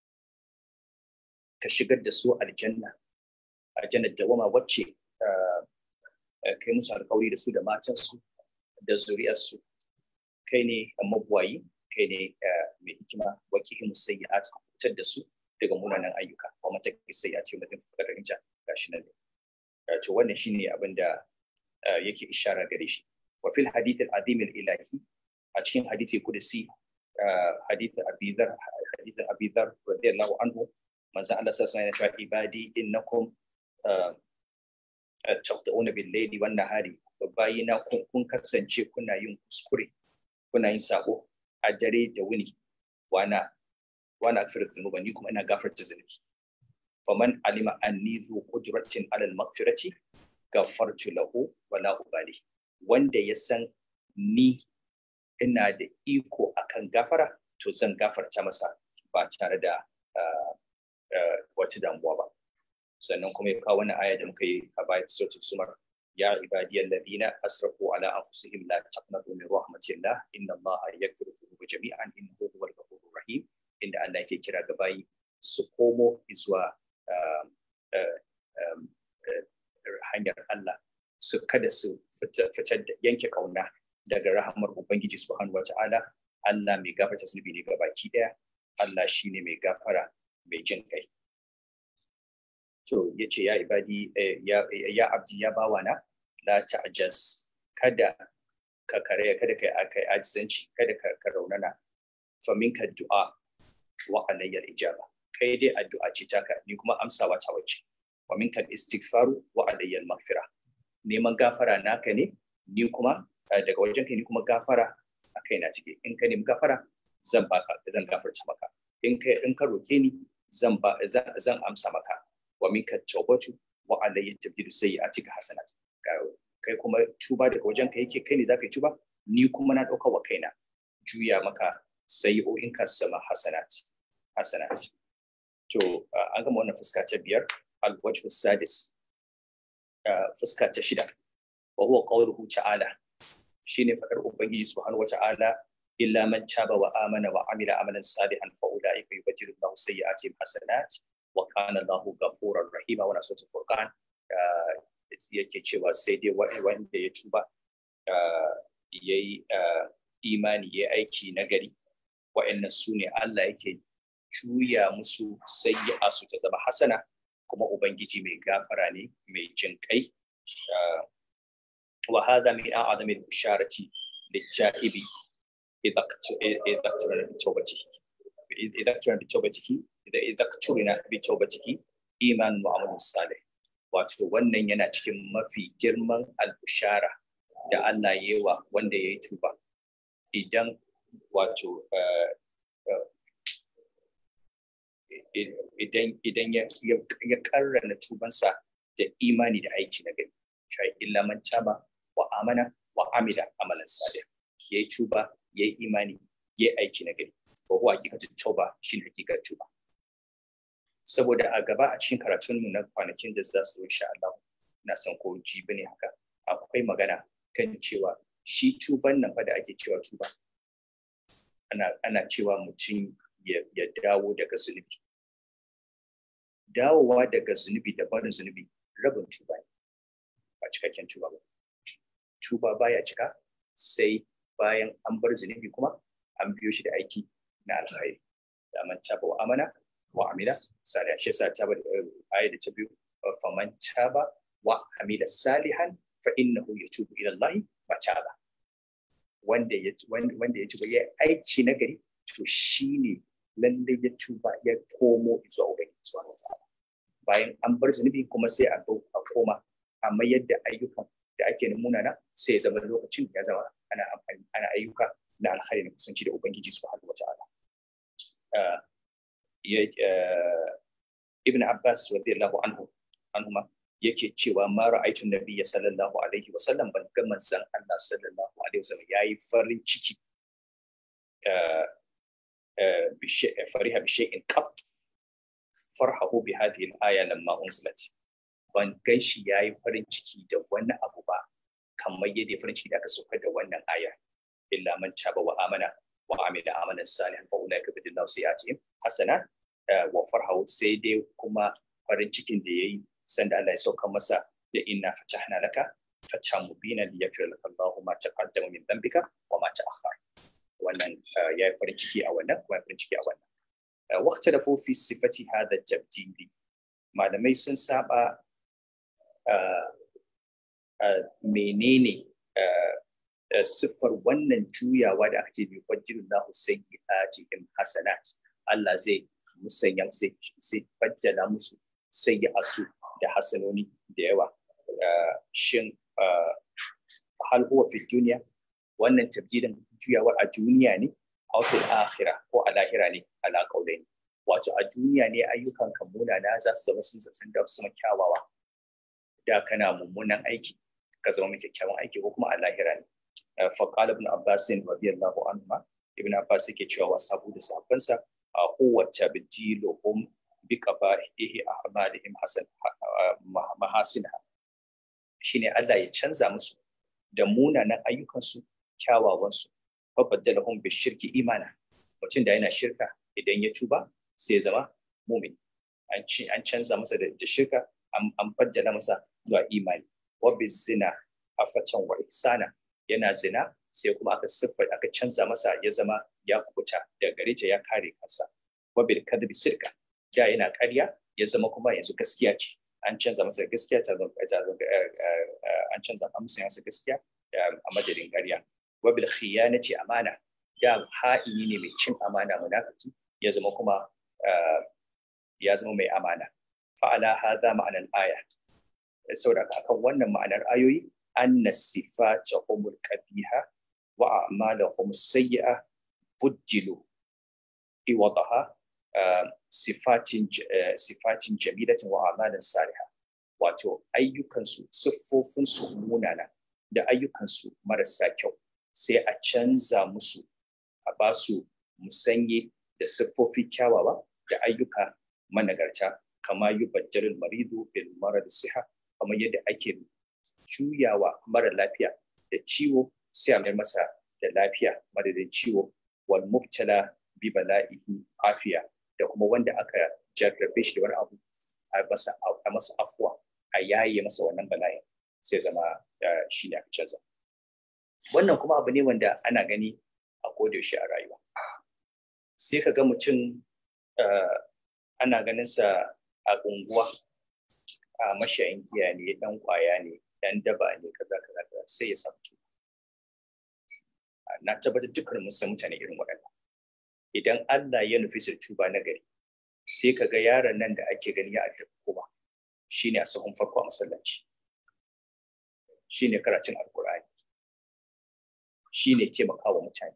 ka shigar da su aljanna, aljannar dawama wacce kai musu alkawari da su da matansu da zuriyarsu. Kai ne mabuwayi, kai ne mai hikima wake himu sai ya fitar da su daga munanan ayyuka, wa mata sai ya ce mutum fuka da rinja gashi nan ne. To wannan shine abin da yake ishara gare shi. Wa fil hadith al-azim al-ilahi a cikin hadithi kudusi hadith Abi Dhar hadith Abi Dhar radiyallahu anhu manzo Allah sallallahu alaihi wasallam ibadi innakum taqta'una bil layli wan nahari bayina kun kasance kuna yin kuskure kuna yin sabo a dare da wuni wana wa ana aghfiru dhunuba ni kuma ina gafarta zunubi faman alima anni dhu qudratin ala al-maghfirati ghafartu lahu wa la ubali wanda ya san ni ina da iko akan gafara to zan gafarta masa ba tare da wata damuwa ba sannan kuma ya kawo wani aya da muka yi a bayan sautin sumar ya ibadiyal ladina asrafu ala anfusihim la taqnatu min rahmatillah inna allaha yaghfiru dhunuba jami'an innahu huwal ghafurur rahim inda Allah yake kira ga bayi su komo zuwa hanyar Allah su kada su fitar da yanke kauna daga rahamar Ubangiji subhanahu wata'ala Allah mai gafarta zunubi ne ga baki daya Allah shine mai gafara mai jin kai to yace ya ibadi ya ya abdi ya bawa na la ta'jaz kada ka kare kada kai akai ajizanci kada ka, ka raunana fa minka du'a wa alayya ijaba kai dai addu'a ce taka ni kuma amsawa ta wace wa minka istighfaru wa alayya maghfira neman gafara naka ne ni kuma daga wajen kai ni kuma gafara a kai na cike in ka nemi gafara zan baka zan gafarta maka in ka in ka roke ni zan ba zan amsa maka wa minka tawbatu wa alayya tabdilu sayyi'atika hasanat kai kuma tuba daga wajen ka yake kai ne zaka yi tuba ni kuma na dauka wa kaina juya maka sayyi'o'in ka sama hasanat hasanat to an gama wannan fuska ta biyar al-wajhu sadis fuska ta shida wa huwa qawluhu ta'ala shine fadar ubangiji subhanahu wa ta'ala illa man taba wa amana wa amila amalan salihan fa ulaika yubajjilu Allahu sayyi'atihim hasanat wa kana Allahu ghafurur rahima wa suratul furqan yake cewa sai dai wanda ya tuba yayi imani yayi aiki nagari wa'annan su ne Allah yake juya musu sayyi'a su ta zama hasana kuma ubangiji mai gafara ne mai jin kai wa hadha min a'zami al-bisharati lit-ta'ibi idza idza turina bi tawbatihi idza turina bi tawbatihi idza idza turina bi tawbatihi iman wa amalun salih wato wannan yana cikin mafi girman al-bishara da Allah ya yi wa wanda ya yi tuba idan wato idan idan ya ya karrana tubansa da imani da aiki na gari cewa illa man taba wa amana wa amila amalan salih yayi tuba yayi imani yayi aiki na gari ko huwa hakikatin tauba shine hakikar tuba saboda a gaba a cikin karatun mu na kwanakin da za su zo insha Allah na san ko jibi ne haka akwai magana kan cewa shi tuban nan fa da ake cewa tuba ana ana cewa mutum ya dawo daga zunubi dawowa daga zunubi da barin zunubi rabin tuba ne ba cikakken tuba ba tuba baya cika sai bayan an bar zunubi kuma an biyo shi da aiki na alkhairi da man taba wa amana wa amila salihan shi yasa taba da ayi da ta biyu faman taba wa amila salihan fa innahu yatubu ila Allah mataba wanda ya wanda ya tuba ya aiki na gari to shine lalle ya tuba ya komo zuwa ubangiji subhanahu wataala bayan an bar zunubi kuma sai a a koma amma yadda ayyukan da ake munana sai ya zama lokacin ya zama ana amfani ana ayyuka na alkhairi na kusanci da ubangiji subhanahu wataala ibn abbas radiyallahu anhu anhuma yake cewa ma ra'aytu nabiyya sallallahu alaihi wa sallam ban ga manzon Allah sallallahu alaihi wa sallam yayi farin ciki فرح بشيء قط فرحه بهذه الآية لما أنزلت ban gan shi ya yi farin ciki da wani abu ba kamar yadda farin ciki da aka saukar da wannan aya illa man taba wa amana wa amila amalan salihan fa ulaika bidillahu sayatihim hasana wa farhahu sai dai kuma farin cikin da yayi sanda Allah ya saukar masa da inna fatahna laka fatah mubina liyaghfir laka Allahu ma taqaddama min dhanbika wa ma ta'akhkhara wannan ya yi farin ciki a wannan kuma ya farin ciki a wannan wakta da fofi sifati hada tabdili malamai sun saba menene siffar wannan juyawa da aka ce bi fajjirin lahu sayyi'atihim hasanat Allah zai musanya zai fajjala musu sayyi'asu da hasanoni da yawa shin hal huwa fi duniya wannan tabjilin juyawar a duniya ne a fil akhirah ko a lahira ne ala qaulaini wato a duniya ne ayyukan kan munana za su zama sun sun da su kyawawa da kana mummunan aiki ka zama mai kyakkyawan aiki ko kuma a lahira ne fa qala ibn abbas radiyallahu anhu ibn abbas yake cewa wa sabu da safansa a kowace bidilohum bi qaba'ihi ahmalihim hasan mahasina shine Allah ya canza musu da munanan ayyukansu kyawawansu fa baddalahum bi shirki imana mutum da yana shirka idan ya tuba sai zama mumin an canza masa da shirka an baddala masa zuwa imani wa bi zina afatan wa ihsana yana zina sai kuma aka siffa aka canza masa ya zama ya kubuta daga gare ta ya kare kansa wa bil kadbi sirka ja yana ƙarya ya zama kuma yanzu gaskiya ce an canza masa gaskiya ta zama an canza masa masa gaskiya a madadin ƙarya wa bil khiyanati amana da ha'ini ne mai cin amana munafiki ya zama kuma ya zama mai amana fa'ala hadha ma'anar aya saboda akan wannan ma'anar ayoyi anna sifatahumul qabiha wa a'malahum sayyi'a buddilu iwadaha sifatin sifatin jamilatin wa a'malan salihah wato ayyukansu siffofinsu munana da ayyukansu marasa kyau sai a canza musu a ba su musanye da siffofi kyawawa da ayyuka managarta kama yi bajjarin maridu bil marar siha kamar yadda ake juyawa mara lafiya da ciwo sai a mai masa da lafiya madadin ciwo wal mubtala bi bala'ihi afiya da kuma wanda aka jarrabe shi da wani abu a masa a masa afuwa a yaye masa wannan bala'in sai zama shi ne aka canza wannan kuma abu ne wanda ana gani a kodayaushe a rayuwa sai ka ga mutum ana ganin sa a unguwa a mashayin giya ne dan kwaya ne dan daba ne kaza kaza kaza sai ya samu tuba na tabbatar dukkan mun san mutane irin waɗannan idan Allah ya nufi su tuba na gari sai ka ga yaron nan da ake gani ya addabi kuma shine a sahun farko a masallaci shine karatun alkur'ani shine taimakawa mutane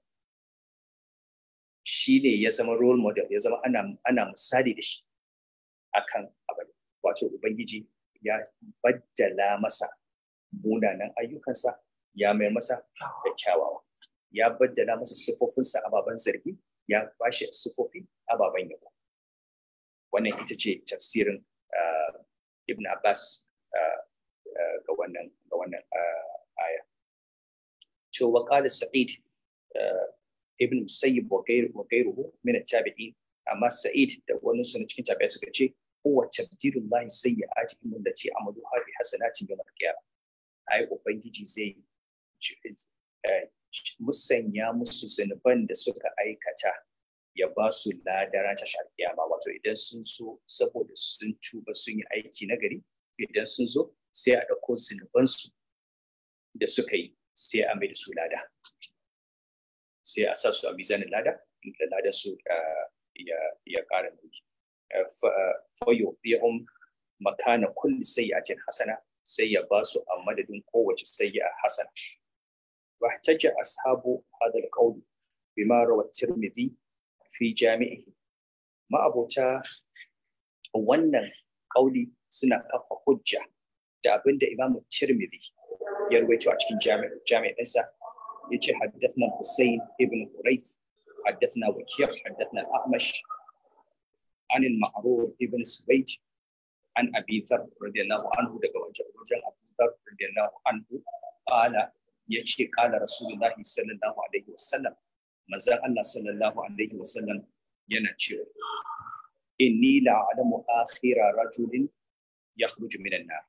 shine ya zama role model ya zama ana ana misali da shi akan abin wato ubangiji ya baddala masa munanan ayyukansa ya mai masa da kyawawa ya baddala masa siffofinsa ababen zargi ya bashi siffofi ababen yabo wannan ita ce tafsirin ibn abbas ga wannan ga wannan aya to wa qala sa'id ibn musayyib wa ghayruhu min at-tabi'in amma sa'id da wani suna cikin tabi'a suka ce huwa tabdilullahi sayyi'atihim allati amaluha bi hasanatin yawm al-qiyamah ai ubangiji zai musanya musu zunuban da suka aikata ya ba su ladara ta kiyama wato idan sun so saboda sun tuba sun yi aiki na gari idan sun zo sai a ɗauko zunubansu da suka yi sai a mai da su lada sai a sa su a mizanin lada da lada su ya ƙara nauyi fayo biyahun makana kulli sayyatin hasana sai ya ba su a madadin kowace sayya hasana واحتج أصحاب هذا القول بما روى الترمذي في جامعه ما أبوتا wannan kauli suna kafa hujja da abin da Imam Tirmidhi ya rawaito a cikin jami'in ɗinsa ya ce haddathna Hussein ibn Hurayth haddathna Wakiyar haddathna Ahmash عن المعروف ابن سويد عن أبي ذر رضي الله عنه daga wajen Abu Dhar رضي الله عنه قال ya ce kala rasulullahi sallallahu alaihi wasallam manzon Allah sallallahu alaihi wasallam yana cewa inni la a'lamu akhira rajulin yakhruju minan nar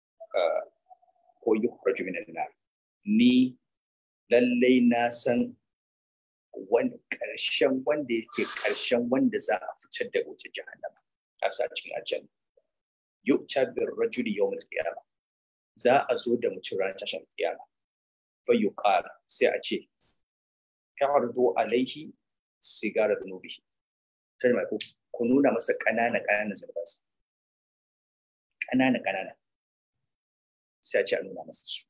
ko yukhraju minan nar ni lallai na san wani ƙarshen wanda yake ƙarshen wanda za a fitar da wuce jahannama a sa cikin aljanna yu'ta bir rajuli yawm al-qiyamah za a zo da mutum ranar tashin kiyama fayyuqal sai a ce ta'ardu alaihi sigara dhunubi sai mai ku ku nuna masa kanana kanana zunubansa kanana kanana sai a ce a nuna masa su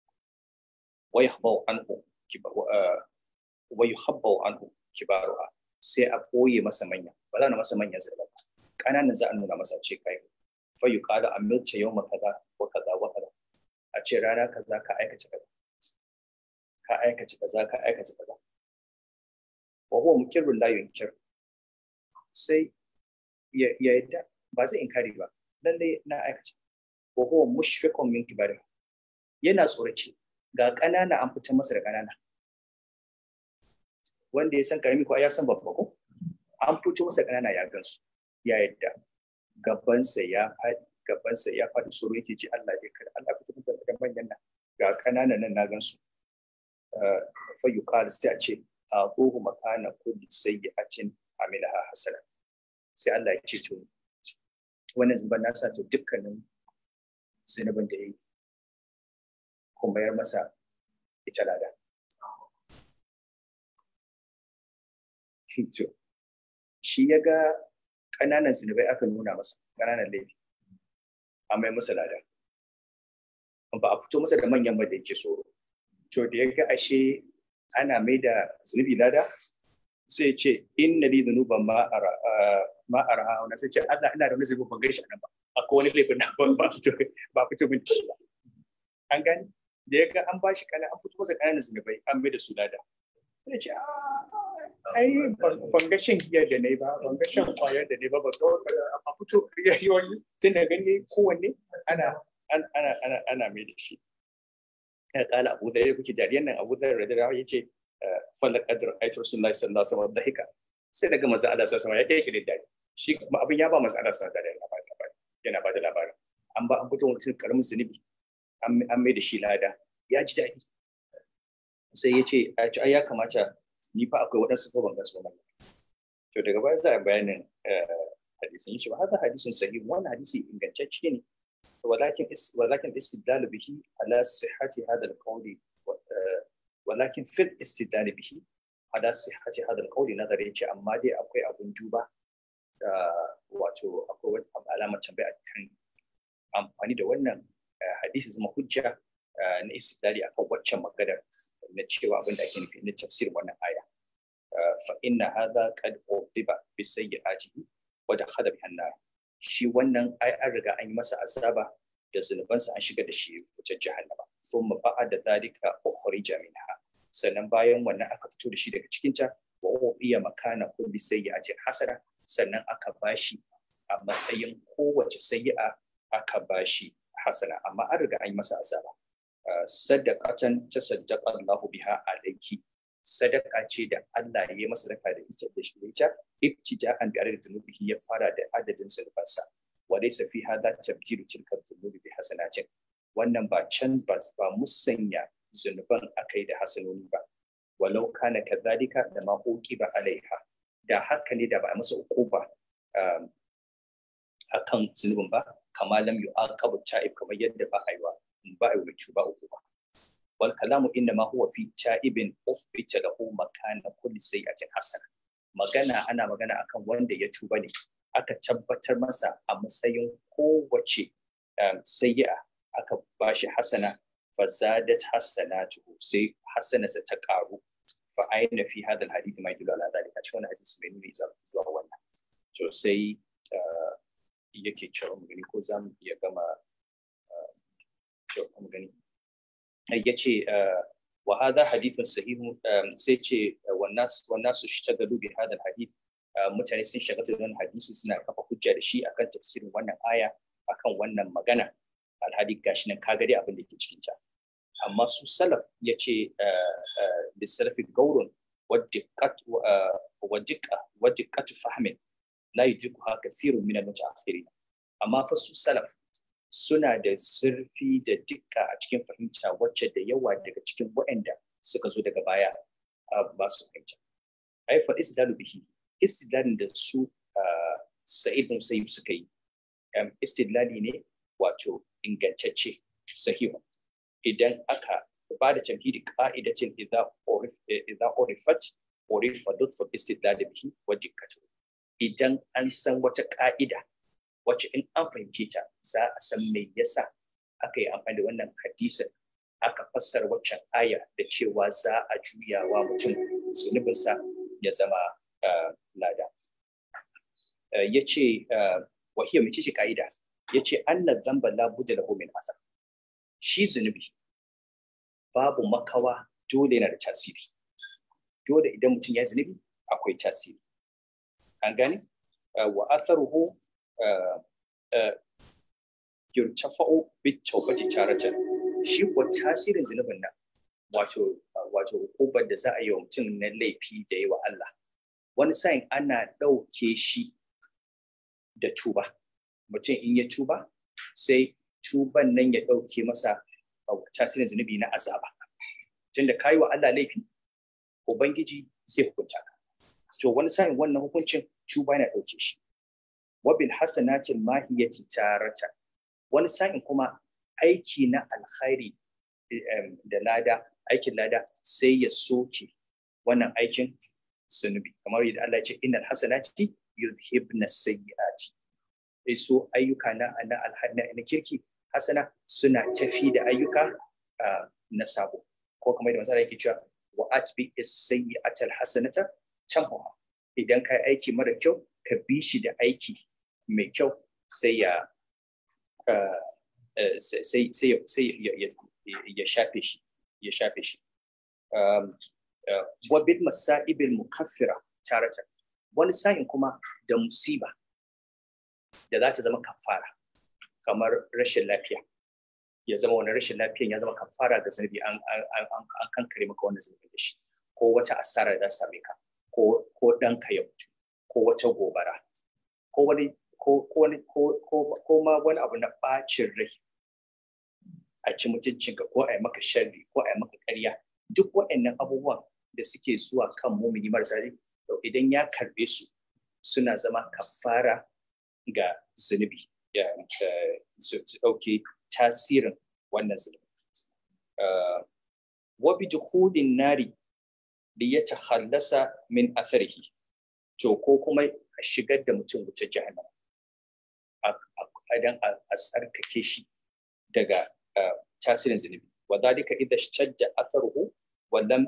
wa yakhbau anhu wa yuhabbu anhu kibaruha sai a ɓoye masa manya ba za a masa manyan zunubai ba ƙananan za a nuna masa ce kai fa yuqalu amilta yawma kaza wa kaza wa kaza a ce rana kaza ka aikace kaza ka aikace kaza ka aikace kaza wa huwa mukirrun la yunkir sai ya yadda ba zai inkari ba lalle na aikace wa huwa mushfiqun min kibari yana tsorace ga ƙanana an fitar masa da ƙanana wanda ya san karami ko ya san babba ko an fito masa ƙanana ya gansu ya yadda gabansa ya faɗi gabansa ya faɗi tsoro yake ji Allah ya kada Allah fito masa da manyan nan ga ƙanana nan na gansu fa yuqal sai a ce a ruhu makana kulli sayyi'atin amilaha hasana sai Allah ya ce to wannan zuban nasa to dukkanin zunubin da yayi kuma yar masa ita lada to shi ya ga ƙananan zunubai aka nuna masa ƙananan laifi a mai masa lada ba a fito masa da manyan ba da yake tsoro to da ya ga ashe ana mai da zunubi lada sai ce inna li dhunuban ma ara ma ara na sai ce Allah ina da wani zunubi ban gaishe nan ba akwai wani laifin na ban ba fito ba fito min shi ba an gani da ya ga an ba shi kana an fito masa ƙananan zunubai an mai da su lada sai ce ai ban ga shan giyar da ne ba ban ga shan kwayar da ne ba ba a fito ya yi wani tun da gani kowanne ana ana ana ana mai da shi ya kala abu da kuke jariyan nan abu da radira ya ce falak adr aitu rasulullahi sallallahu alaihi wasallam dahika sai daga manzo Allah sallallahu alaihi wasallam ya kai dadi shi kuma abin ya ba manzo Allah sallallahu alaihi wasallam yana ba da labarin an ba an fito mutum karamin zunubi an mai da shi lada ya ji daɗi sai ya ce ai ya kamata ni fa akwai waɗansu ko ban gasu ba to daga baya za a bayanin hadisin shi ba haka hadisin sahih wannan hadisi ingantacce ne ولكن ولكن استدلال به على صحة هذا القول ولكن في الاستدلال به على صحة هذا القول نظر يجي أما دي أكوي أبن دوبا wato akwai wata alamar tambaya kan amfani da wannan hadisi zama hujja na istidlali akan waccan maganar na cewa abin da ake nufi na tafsirin wannan aya fa inna hadha qad udiba bi sayyi'atihi wa dakhala bihan nar shi wannan ai an riga an yi masa azaba da zunubansa an shiga da shi wutar jahannama thumma ba'da dhalika ukhrija minha sannan bayan wannan aka fito da shi daga cikin ta wa iya makana kulli sayyi'atin hasana sannan aka bashi a matsayin kowace sayyi'a aka bashi hasana amma an riga an yi masa azaba sadaqatan tasaddaqa Allahu biha alayki sadaka ce da Allah ya yi masa sadaka da ita da shi ita ibtida'an bi adadin dhunubihi ya fara da adadin zunubansa wa laysa fi hadha tabdilu tilka dhunubi bi hasanatin wannan ba can ba ba musanya zunuban akai da hasanoni ba walau kana kadhalika da ma ba alaiha da haka ne da ba a masa ukuba akan zunubin ba kama lam yu'aqabu ta'ib kamar yadda ba a yi wa ba a yi wa ba uku ba wal kalamu inna ma huwa fi ta'ibin usbita lahu makana kulli sayyi'atin hasana magana ana magana akan wanda ya tuba ne aka tabbatar masa a matsayin kowace sayyi'a aka bashi hasana fa zadat hasanatuhu sai hasanarsa ta karu fa aina fi hadha alhadith ma yadullu ala dhalika cikin wannan hadisi mai nuni zuwa wannan to sai yake cewa mu gani ko za mu iya gama cewa mu gani ya ce wa hadha hadithun sahihun sai ce wannan su shtagalu bi hadha hadith mutane sun shagata da wannan hadisi suna kafa hujja da shi akan tafsirin wannan aya akan wannan magana alhadi gashi nan kaga dai abin da ke cikin ta amma su salaf ya ce lissalafi gaurun wadiqqat fahmin la yujibuha kathirun min al-mutaakhirin amma fa su salaf suna da zurfi da dukka a cikin fahimta wacce da yawa daga cikin waɗanda suka zo daga baya ba su fahimta ai fa istidlalu bihi istidlalin da su sa'id bin sayyid suka yi istidlali ne wato ingantacce sahihu idan aka ba da tamhidi ka'idatin idza urif idza urifat urifa lutfu istidlal bihi wa dikkatu idan an san wata ka'ida wacce in an fahimce ta za a san me yasa aka yi amfani da wannan hadisin aka fassara waccan aya da cewa za a juyawa mutum zunubinsa ya zama lada ya ce wahiyar mace ce ka'ida ya ce anna zamba la budda lahu min asar shi zunubi babu makawa dole yana da tasiri dole idan mutum ya zunubi akwai tasiri an gane wa asaruhu yurtafa'u bit tawbati taratan shi ko tasirin zunubin nan wato wato hukubar da za a yi wa mutum na laifi da yi wa Allah wani sa'in ana ɗauke shi da tuba mutum in ya tuba sai tuban nan ya ɗauke masa tasirin zunubi na azaba tunda ka yi wa Allah laifi ubangiji zai hukunta ka to wani sa'in wannan hukuncin tuba yana ɗauke shi wabil hasanatin mahiyati tarata wani sa'in kuma aiki na alkhairi da lada aikin lada sai ya soke wannan aikin zunubi kamar yadda Allah ya ce innal hasanati yuzhibna sayyiati sai so ayyuka na na na kirki hasana suna tafi da ayyuka na sabo ko kamar yadda masala yake cewa wa atbi as-sayyi'ata al-hasanata tamhuha idan kai aiki mara kyau ka bi shi da aiki mai kyau sai ya sai sai ya shafe shi ya shafe shi wa bil masa'ibil mukaffira taratan wani sa'in kuma da musiba da za ta zama kafara kamar rashin lafiya ya zama wani rashin lafiyan ya zama kafara ga zunubi an kankare maka wannan zunubi da shi ko wata asara da za same ka ko ko ɗanka ya mutu ko wata gobara ko wani ko wani ko ma wani abu na bacin rai a ci mutuncinka ko a yi maka sharri ko a yi maka ƙarya duk waɗannan abubuwan da suke zuwa kan mumini marasa rai idan ya karbe su suna zama kafara ga zunubi su ɗauke tasirin wannan zunubi. Wa bi juhudin nari da ya tahallasa min atharihi to ko kuma a shigar da mutum wuta jahannama idan a tsarkake shi daga tasirin zunubi wa dalika idza shajja atharuhu wa lam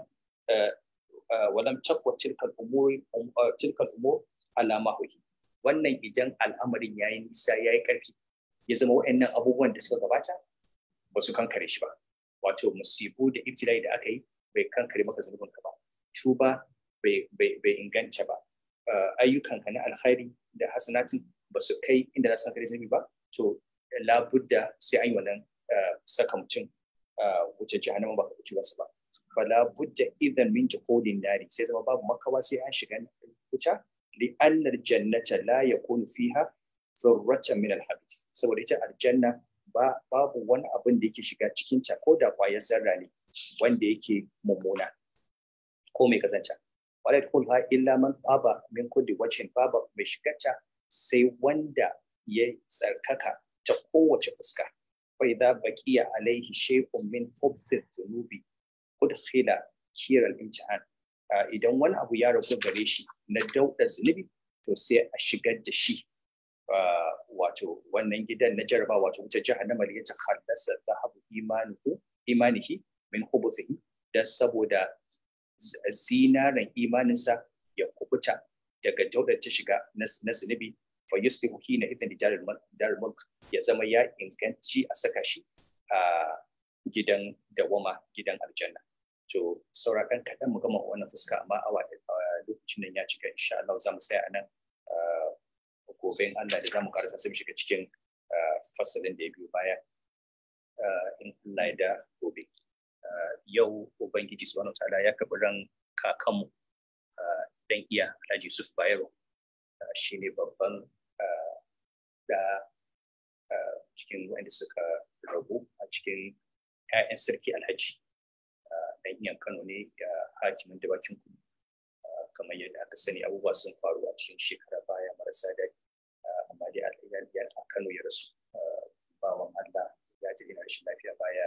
wa lam taqwa tilka al-umur tilka al-umur ala ma wannan idan al'amarin yayi nisa yayi karfi ya zama wa'annan abubuwan da suka gabata ba su kankare shi ba wato musibu da ibtilai da aka yi bai kankare maka zunubin ka ba tuba bai inganta ba ayyukanka na alkhairi da hasanatin ba su kai inda za su kankare zunubi ba to labudda sai an yi wannan saka mutum wuce jahannama ba ka ci wasu ba fala budda idan min juhudin nari sai zama babu makawa sai an shiga wuta li annal jannata la yakunu fiha zurratan min al saboda ita aljanna ba babu wani abin da yake shiga cikin ta ko da kwayar zarra ne wanda yake mummuna ko mai kazanta wala yadkhulha illa man taba min kulli wajhin baba mai shigarta sai wanda ya tsarkaka ta kowace fuska fa idza baqiya alaihi shay'un min khubthi dhunubi udkhila kira al-imtihan idan wani abu ya ragu gare shi na dauda zunubi to sai a shigar da shi wato wannan gidan na jaraba wato wuce jahannama da ya ta khallasa dhahabu imanihi imanihi min khubuthihi dan saboda zinaren imaninsa ya kubuta daga daudar ta shiga na zunubi fa yusbihu hina idan darul mulk ya zama ya inganci a saka shi a gidan dawama gidan aljanna to saura ɗan kaɗan mu gama wannan fuska amma awa lokacin nan ya cika insha Allah za mu tsaya nan gobe in Allah da za mu karasa sai mu shiga cikin fasalin da ya biyo baya in Allah ya da gobe yau ubangiji subhanahu ta'ala ya karɓi ran kakanmu dan iya Alhaji Yusuf Bayero shine babban da cikin wanda suka rabu a cikin 'ya'yan sarki Alhaji dan iyan Kano ne da hakimin da bakin kudu kamar yadda aka sani abubuwa sun faru a cikin shekara baya marasa daɗi amma dai a Kano ya rasu bawan Allah ya ji ina rashin lafiya baya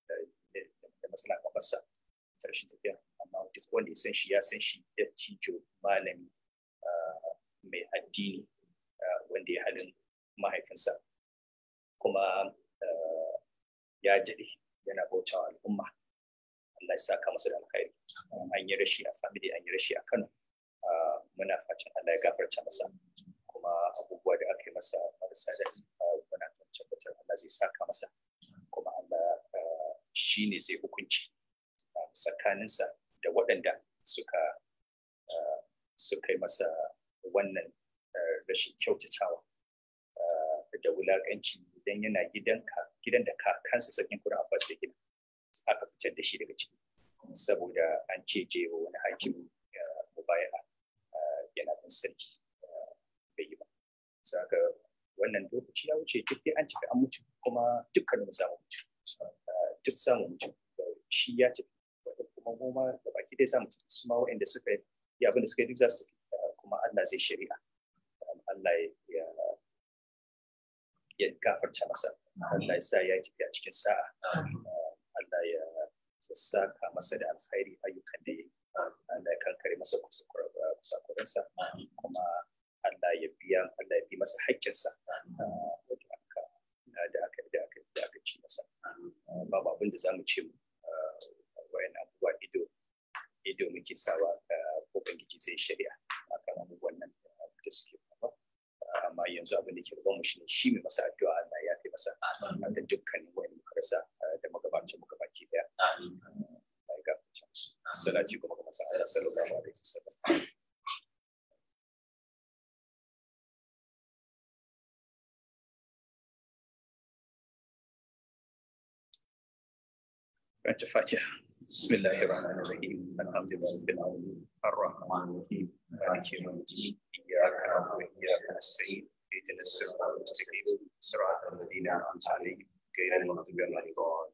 da matsala kafarsa ta rashin tafiya amma duk wanda ya san shi ya san shi da cijo malami mai addini wanda ya halin mahaifinsa kuma ya daɗe yana bautawa al'umma Allah ya saka masa da alkhairi an yi rashi a family an yi rashi a Kano muna fatan Allah ya gafarta masa kuma abubuwa da aka yi masa marasa da muna tabbatar Allah zai saka masa kuma Allah shi ne zai hukunci tsakaninsa da waɗanda suka suka yi masa wannan rashin kyautatawa da wulaƙanci idan yana gidan da kakansa sakin kuna abbas ya gina aka fitar da shi daga ciki saboda an ce je wa wani hakimi mubaya yana ɗan sarki bai yi ba saka wannan lokaci ya wuce duk an cika an mutu kuma dukkanin za mu mutu duk za mu mutu shi ya tafi kuma mu ma da baki dai za mu tafi su ma waɗanda suka yi abin da suka yi duk za su tafi kuma Allah zai shari'a Allah ya ya gafarta masa Allah ya sa ya tafi a cikin sa'a Allah ya saka masa da alkhairi ayyukan da ya yi Allah ya kankare masa kusakuransa kuma Allah ya biya Allah ya bi masa haƙƙinsa wanda aka da aka da aka da aka ci masa babu abin da zamu ce wayan abubuwa ido ido muke sawa ko bangiji zai shari'a akan abubuwan nan da suke faruwa amma yanzu abin da ke gaban mu shine shi mai masa addu'a Allah ya fi masa da dukkanin wani muka rasa da magabacin muka baki daya ya gafarta musu salati kuma ga masa Allah sallallahu alaihi wasallam أنت فاتحة بسم الله الرحمن الرحيم الحمد لله رب العالمين الرحمن الرحيم مالك يوم الدين إياك نعبد وإياك نستعين اهدنا الصراط المستقيم صراط الذين أنعمت عليهم غير المغضوب عليهم